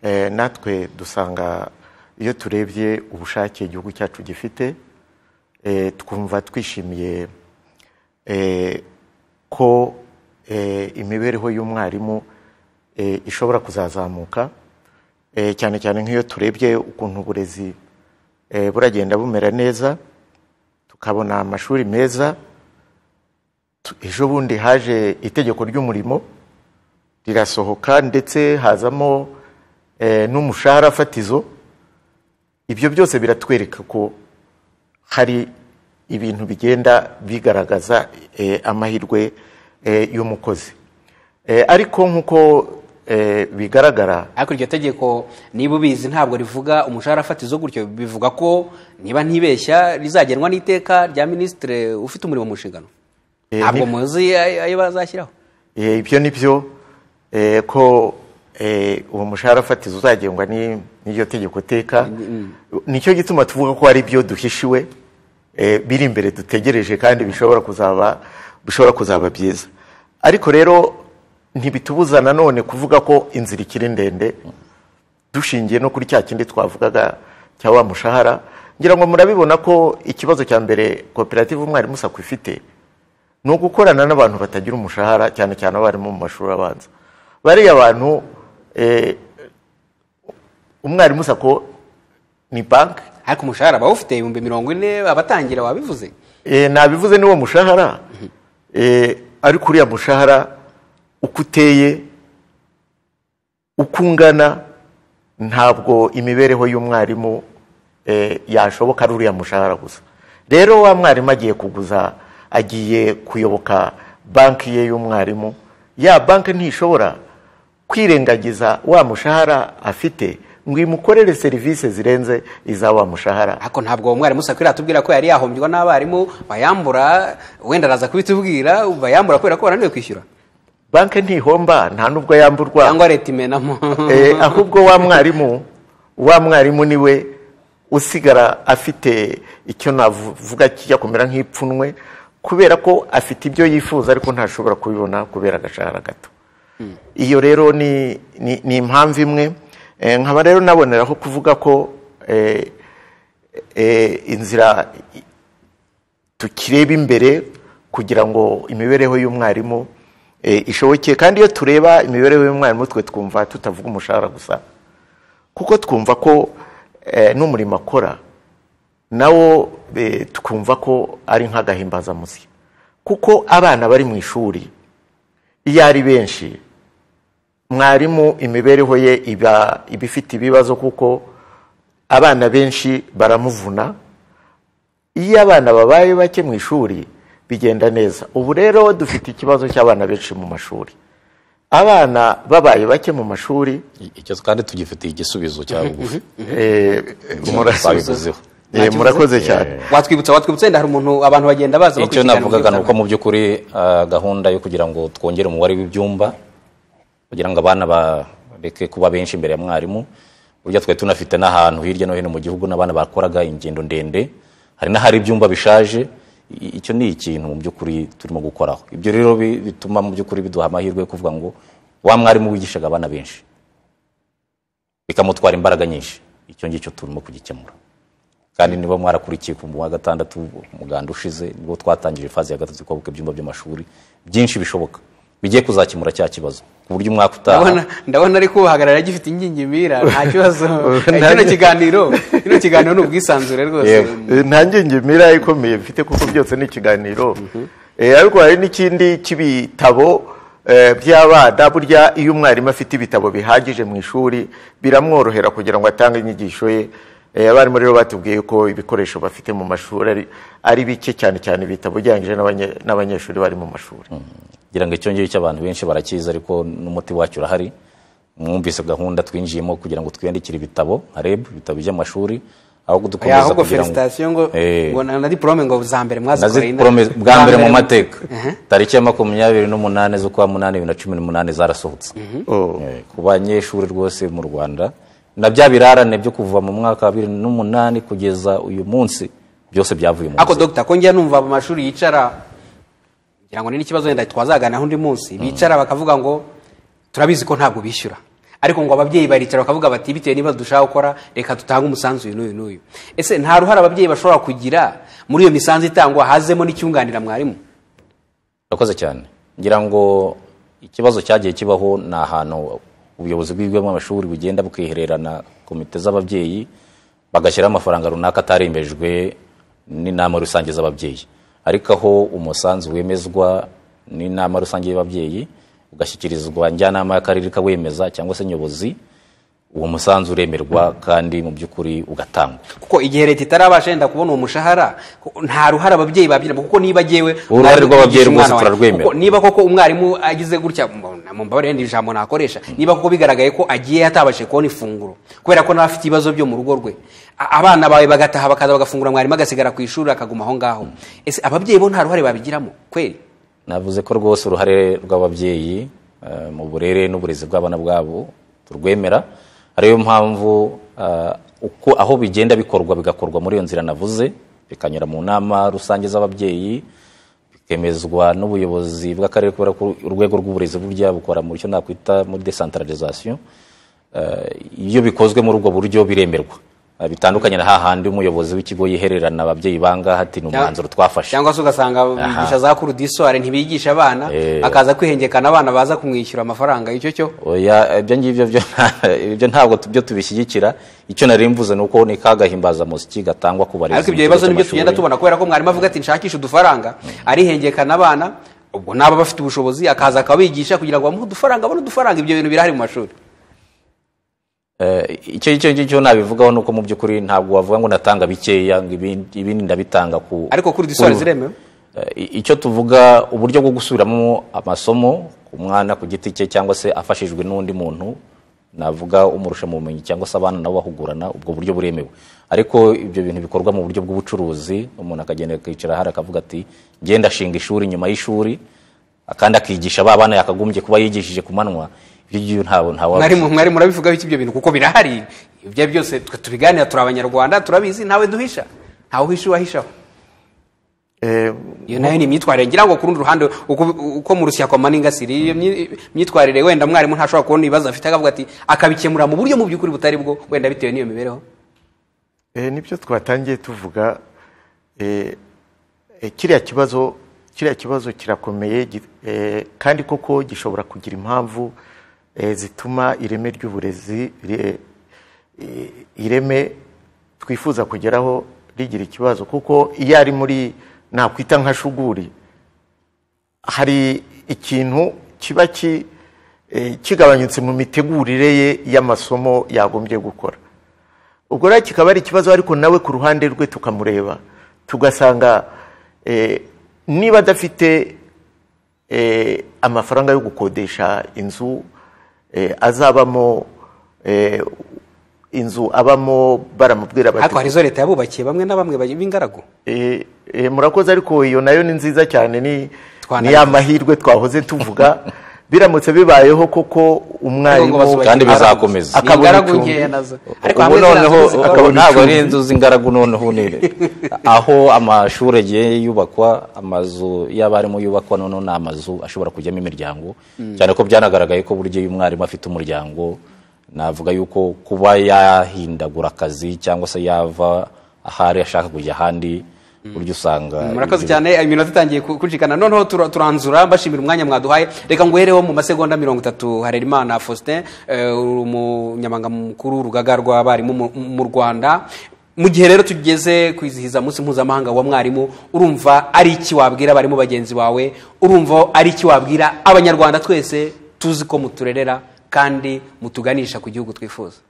eh, natwe dusanga iyo turebye ubushake igihugu cyacu gifite eh, twumva twishimiye eh, ko eh, imibereho y'umwarimu eh, ishobora kuzazamuka eh, cyane cyane nk'iyo turebye ukuntu uburezi eh, buragenda bumera neza tukabona amashuri meza Tu- ejo bundi haje itegeko ry'umurimo rirasohoka ndetse hazamo eh, n'umushahara fatizo ibyo byose biratwereka ko hari ibintu bigenda bigaragaza eh, amahirwe eh, y'umukozi Eh, ariko nk'uko eh, bigaragara ariko iryo tegeko niba ubizi ntabwo rivuga umushahara fatizo gutyo bivuga ko niba ntibeshya rizagenwa n'iteka rya minisitiri ufite umurimo mu nshingano Eh, ntabwo ni- muzi ayo ayo bazashyiraho Eh, ibyo ni byo eh, ko eh, uwo mushahara fatizo uzagengwa ni- n'iryo tegeko teka nicyo gituma tuvuga ko ari byo duhishiwe eh, biri imbere dutegereje kandi bishobora kuzaba bishobora kuzaba byiza ariko rero ntibitubuza nanone kuvuga ko inzira ikiri ndende dushingiye no kuri cya kindi twavugaga cya wa mushahara ngira ngo murabibona ko ikibazo cya mbere koperative umwarimu sako ifite ni ugukorana n'abantu batagira umushahara cyane cyane abarimu mu mashuri abanza bariya bantu eh, umwarimu sako ni banki ariko umushahara bawufite ibihumbi mirongo ine abatangira wabivuze Eh, nabivuze ni wo mushahara Eh, ariko uriya mushahara uko uteye uko ungana ntabwo imibereho y'umwarimu eh, yashoboka ari uriya mushahara gusa rero wa mwarimu agiye kuguza agiye kuyoboka banki ye y'umwarimu ya banki ntishobora kwirengagiza wa mushahara afite ngo imukorere serivisi zirenze iza wa mushahara ariko ntabwo uwo mwarimu sakwira atubwira ko yari yahombywa n'abarimu bayambura wenda araza kubitubwira bayambura kubera ko bananiwe kwishyura banki ntihomba nta n'ubwo yamburwa cyangwa leta imenamo Eh, ahubwo wa mwarimu wa mwarimu niwe usigara afite icyo navuga kijya kumera nk'ipfunwe kubera ko afite ibyo yifuza ariko ntashobora kubibona kubera agashahara gato iyo rero ni ni- ni impamvu imwe Eh, nkaba rero naboneraho kuvuga ko eh, eh, inzira tukireba imbere kugira ngo imibereho y'umwarimu eh, ishoboke kandi iyo tureba imibereho y'umwarimu twe twumva tutavuga umushahara gusa kuko twumva ko eh, n'umurimo akora nawo eh, twumva ko ari nk'agahimbazamusyi kuko abana bari mu ishuri iyo ari benshi mwarimu imibereho ye iba iba ifite ibibazo kuko abana benshi baramuvuna iyo abana babaye bake mu ishuri bigenda neza ubu rero dufite ikibazo cy'abana benshi mu mashuri abana babaye bake mu mashuri I- icyo kandi tugifitiye igisubizo cya bugufi eh, murasubiza twabivuzeho Eh, Ntakivuze? murakoze cyane watwibutsa watwibutsa wenda hari umuntu abantu bagenda baza icyo bakurikiza navugaga ni amabwiriza. uko mu by'ukuri ah, gahunda yo kugira ngo twongere umubare w'ibyumba kugira ngo abana bareke kuba benshi imbere ya mwarimu burya twari tunafite n'ahantu hirya no hino mu gihugu n'abana bakoraga ingendo ndende hari n'ahari ibyumba bishaje I- icyo ni ikintu mu by'ukuri turimo gukoraho ibyo rero bi- bituma mu by'ukuri biduha amahirwe yo kuvuga ngo wa mwarimu wigishaga abana benshi bikamutwara imbaraga nyinshi icyo ngicyo turimo kugikemura kandi niba mwarakurikiye ku wa gatandatu umuganda ushize nibwo twatangije faze ya gatatu twubaka ibyumba by'amashuri byinshi bishoboka bigiye kuzakemura cya kibazo ku buryo umwaka utaha ndabona ndabona ariko uhagarara agifite ingingimira nta kibazo Eh, Nta- kino kiganiro kino kiganiro ni ubwisanzure rwose Yego. Eh, nta ngengemira ikomeye mfite kuko byose ni ikiganiro Eh, ariko hari n'ikindi cy'ibitabo eh, by'abana burya iyo umwarimu afite ibitabo bihagije mu ishuri biramworohera kugira ngo atange inyigisho ye Eh, abarimu rero batubwiye ko ibikoresho bafite mu mashuri ari- ari bike cyane cyane ibitabo ugereranyije n'abanye- n'abanyeshuri bari mu mashuri ngira ngo icyo ngicyo abantu benshi barakizi ariko n'umuti wacyo urahari mwumvise gahunda twinjiyemo kugira ngo twiyandikire ibitabo harebe ibitabo by'amashuri aho Ya, dukomeza ahubwo kugira felicitation ngo Eh. ngo na na diplome ngo za mbere mwazikoreye nazi ina- porome bwa mbere mu mateka Aha. tariki ya makumyabiri n'umunani z'ukwa munani bibiri na cumi n'umunani zarasohotse Oh. Eh, ku banyeshuri rwose mu rwanda na bya birarane byo kuva mu mwaka wa bibiri n'umunani kugeza uyu munsi byose byavuye mu ako nzira. dogita ko njya numva mu mashuri yicara ngira ngo ni n'ikibazo wenda twazaganiraho undi munsi bicara bakavuga ngo turabizi ko ntabwo bishyura ariko ngo ababyeyi baricara bakavuga bati bitewe n'ibibazo dushaka gukora reka dutange umusanzu uyu n'uyu n'uyu ese nta ruhare ababyeyi bashobora kugira muri iyo misanzu itangwa hazemo n'icyunganira mwarimu urakoze cyane ngira ngo ikibazo cyagiye kibaho ni ahantu ubuyobozi bw'ibigo by'amashuri bugenda bukihererana komite z'ababyeyi bagashyiraho amafaranga runaka atarembejwe n'inama rusange z'ababyeyi ariko aho umusanzu wemezwa n'inama rusange y'ababyeyi ugashyikirizwa njyanama y'akarere ikawemeza cyangwa se nyobozi uwo musanzu uremerwa kandi mu by'ukuri ugatangwa kuko igihe leta itarabasha yenda kubona uwo mushahara ku- nta ruhare ababyeyi babyiramo kuko niba agewe Uruhare rw'ababyeyi rwose turarwemera. niba koko umwarimu agize gutya mbona- mumbabarire ndi ijambo nakoresha niba koko bigaragaye ko agiye atabashije kubona ifunguro kubera ko nawe afite ibibazo byo mu rugo rwe a- abana bawe bagataha bakaza bagafungura mwarimu agasigara ku ishuri akaguma aho ngaho ese ababyeyi bo nta ruhare babigiramo kweri navuze ko rwose uruhare rw'ababyeyi eh, mu burere n'uburezi bw'abana bwabo turwemera ariyo mpamvu eh, uko aho bigenda bikorwa bigakorwa muri iyo nzira navuze bikanyura mu nama rusange z'ababyeyi bikemezwa n'ubuyobozi bw'akarere kubera ko urwego rw'uburezi burya bukora mu cyo nakwita muri decentralization Eh, iyo bikozwe muri ubwo buryo biremerwa Eh, bitandukanye na hahandi umuyobozi w'ikigo yihererana ababyeyi banga hati ni umwanzuro twafashe cyangwa se ugasanga bigisha za kurudisware ntibigisha abana Eh. akaza kwihengekana abana baza kumwishyura amafaranga y'icyo cyo oya ibyo ngibyo byo ibyo ntabwo tu- byo tubishyigikira icyo nari mvuze ni uko ni ka gahimbazamusyi gatangwa ku barezi ariko mu ibyo kigo bibazo nibyo cy'amashuri. tugenda tubona kubera ko mwarimu avuga ati nshakisha udufaranga arihengekana abana ubwo n'aba bafite ubushobozi akaza akabigisha kugira ngo bamuhe udufaranga abone udufaranga ibyo bintu birahari mu mashuri Eh, icyo icyo ngicyo nabivugaho ni uko mu by'ukuri ntabwo wavuga ngo natanga bikeya ngo ibindi ibindi ndabitanga ku ariko kuri diswari ku- ziremewe Eh, icyo tuvuga uburyo bwo gusubiramo amasomo ku mwana ku giti cye cyangwa se afashijwe n'undi muntu navuga umurusha mu bumenyi cyangwa se abana nabo bahugurana ubwo buryo buremewe ariko ibyo bintu bikorwa mu buryo bw'ubucuruzi umuntu akagenda akicara hari akavuga ati ngenda ashinga ishuri nyuma y'ishuri kandi akigisha ba bana yakagombye kuba yigishije ku manywa ibyo ngibyo ntawe ntawe mwarimu mwarimu urabivugaho iki ibyo bintu kuko birahari ibyo ari byose twe tubiganira turi abanyarwanda turabizi ntawe duhisha ntawe uhisha uwahishaho Eh, iyo nayo ni imyitwarire ngira ngo ku rundi ruhande uko- uko mu rushyakwa maningasiri iyo myi- myitwarire wenda mwarimu ntashobora kubona ibibazo afite akavuga ati akabikemura mu buryo mu by'ukuri butari bwo wenda bitewe n'iyo mibereho Eh, nibyo twatangiye tuvuga eh, eh, kiriya kibazo kiriya kibazo kirakomeye gi- eh, kandi koko gishobora kugira impamvu eh, zituma ireme ry'uburezi ri- eh, ireme twifuza kugeraho rigira ikibazo kuko iyo ari muri nakwita nka shuguri hari ikintu kiba ki- eh, kigabanyutse mu mitegurire ye y'amasomo yagombye gukora ubwo rero kikaba ari ikibazo ariko nawe ku ruhande rwe tukamureba tugasanga eh, niba adafite eh, amafaranga yo gukodesha inzu eh, azabamo eh, inzu abamo baramubwira ariko hari bati izo leta yabubakiye bamwe na bamwe bari- b'ingaragu "Eh, eh, murakoze ariko iyo nayo ni nziza cyane ni Twanabivuze. ni ya mahirwe twahoze tuvuga biramutse bibayeho koko Ariko ngo umwarimu bazubakire kandi ingaragu. bizakomeza. Ni Akabona ingaragu icumbi. nkeya nazo ariko ubu hamwe noneho ziriya zo akaba zikabona ntabwo icumbi. ari inzu z'ingaragu noneho ni aho amashuri agiye yubakwa amazu y'abarimu yubakwa noneho ni amazu ashobora kujyamo imiryango cyane ko byanagaragaye ko burya iyo umwarimu afite umuryango navuga yuko kuba yahindagura akazi cyangwa se yava ahari ashaka kujya ahandi burya usanga murakoze cyane iminota itangiye ku- kucikana noneho tura- turanzura mbashimira umwanya mwaduhaye reka nguhereho mu masegonda mirongo itatu harerimana faustin eh, uri umunyamabanga mukuru w'urugaga rw'abarimu mu- mu rwanda mu gihe rero tugeze kwizihiza umunsi mpuzamahanga wa mwarimu urumva ari iki wabwira abarimu bagenzi bawe urumva ari iki wabwira abanyarwanda twese tuzi ko muturerera kandi mutuganisha ku gihugu twifuza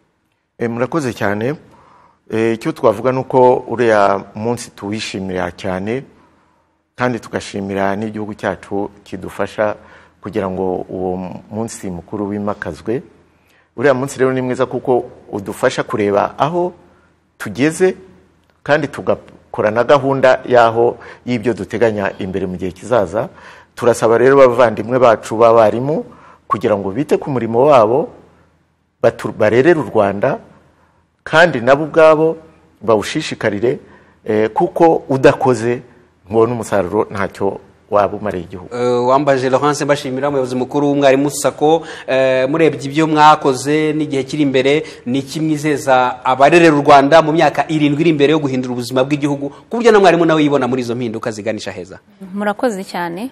Eh, murakoze cyane Eh, icyo twavuga ni uko uriya munsi tuwishimira cyane kandi tugashimira n'igihugu cyacu kidufasha kugira ngo uwo munsi mukuru wimakazwe uriya munsi rero ni mwiza kuko udufasha kureba aho tugeze kandi tugakora na gahunda y'aho y'ibyo duteganya imbere mu gihe kizaza turasaba rero bavandimwe bacu b'abarimu kugira ngo bite ku murimo wabo batu- barerere u rwanda kandi nabo ubwabo bawushishikarire eh, kuko udakoze ngo n'umusaruro ntacyo waba umariye igihugu Eh, wambaje Laurence mbashimira umuyobozi mukuru w'umwarimu sako Eh, murebye ibyo mwakoze n'igihe kiri imbere ni kimwizeza abarerera u rwanda mu myaka irindwi iri imbere yo guhindura ubuzima bw'igihugu ku buryo na mwarimu nawe yibona muri izo mpinduka ziganisha heza murakoze cyane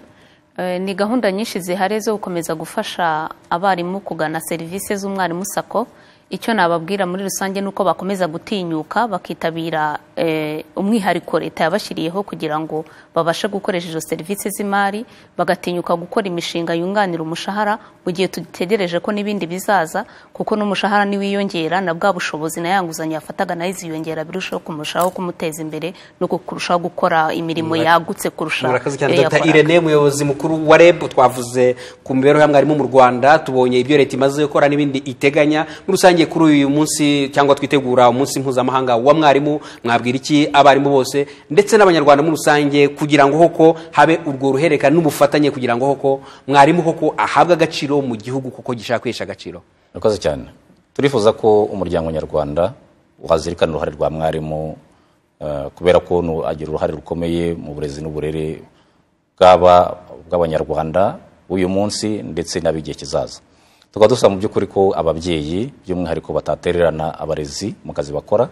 Eh, ni gahunda nyinshi zihari zo gukomeza gufasha abarimu kugana serivisi z'umwarimu sako icyo nababwira muri rusange ni uko bakomeza gutinyuka bakitabira eh, umwihariko leta yabashyiriyeho kugira ngo babashe gukoresha izo serivisi z'imari bagatinyuka gukora imishinga yunganira umushahara mu gihe dutegereje ko n'ibindi bizaza kuko n'umushahara niwiyongera na bwa bushobozi na ya nguzanyo yafataga nayo iziyongera birushaho kumurushaho kumuteza imbere no kurushaho gukora imirimo yagutse kurusha murakoze cyane Eh, dr yakoraga. irene umuyobozi mukuru wa reb twavuze ku mibereho ya mwarimu mu rwanda tubonye ibyo leta imaze gukora n'ibindi iteganya muri rusange kuri uyu munsi cyangwa twitegura umunsi mpuzamahanga wa mwarimu mwabwira iki abarimu bose ndetse n'abanyarwanda muri rusange kugira ngo koko habe urwo ruhererekane n'ubufatanye kugira ngo koko mwarimu koko ahabwe agaciro mu gihugu kuko gishaka kwihesha agaciro murakoze cyane turifuza ko umuryango nyarwanda wazirikana uruhare rwa mwarimu eh, kubera ko nu- agira uruhare rukomeye mu burezi n'uburere bw'aba bw'abanyarwanda b'uyu munsi ndetse n'ab'igihe kizaza tukaba dusaba mu by'ukuri ko ababyeyi by'umwihariko batatererana abarezi mu kazi bakora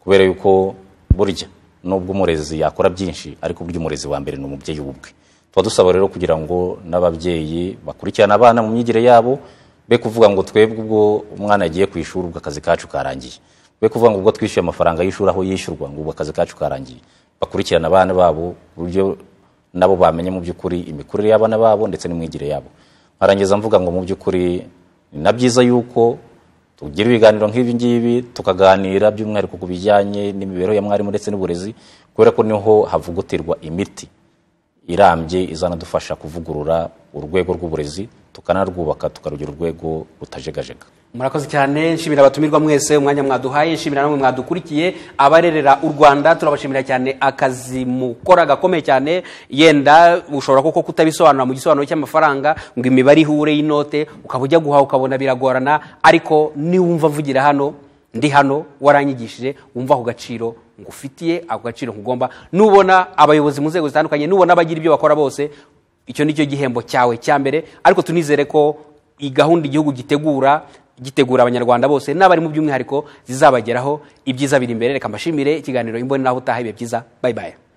kubera yuko burya nubwo umurezi yakora byinshi ariko burya umurezi wa mbere ni umubyeyi w'ubwe tuba dusaba rero kugira ngo n'ababyeyi bakurikirane abana mu myigire yabo be kuvuga ngo twebwe ubwo umwana yagiye ku ishuri ubwo akazi kacu karangiye be kuvuga ngo ubwo twishyuye amafaranga y'ishuri aho yishyurwa ngo ubwo akazi kacu karangiye bakurikirane abana babo ku buryo nabo bamenye mu by'ukuri imikurire y'abana babo ndetse n'imyigire yabo nkarangiza mvuga ngo mu by'ukuri ni na byiza yuko tugira ibiganiro nk'ibi ngibi tukaganira by'umwihariko ku bijyanye n'imibereho ya mwarimu ndetse n'uburezi kubera ko niho havugutirwa imiti irambye izanadufasha kuvugurura urwego rw'uburezi tukanarwubaka tukarugira urwego rutajegajega murakoze cyane nshimira abatumirwa mwese umwanya mwaduhaye nshimira namwe mwadukurikiye abarerera u rwanda turabashimira cyane akazi mukora gakomeye cyane yenda ushobora koko kutabisobanura mu gisobanuro cy'amafaranga ngo imibare ihure y'inote ukaba ujya guhaha ukabona biragorana ariko niwumva mvugira hano ndi hano waranyigishije wumva ako gaciro ngufitiye ako gaciro nkugomba nubona abayobozi mu nzego zitandukanye nubona abagira ibyo bakora bose icyo ni cyo gihembo cyawe cya mbere ariko tunizere ko iyi gahunda igihugu gitegura gitegura abanyarwanda bose n'abarimu by'umwihariko zizabageraho ibyiza biri imbere reka mbashimire ikiganiro imboni naho utaha ibihe byiza bayibaye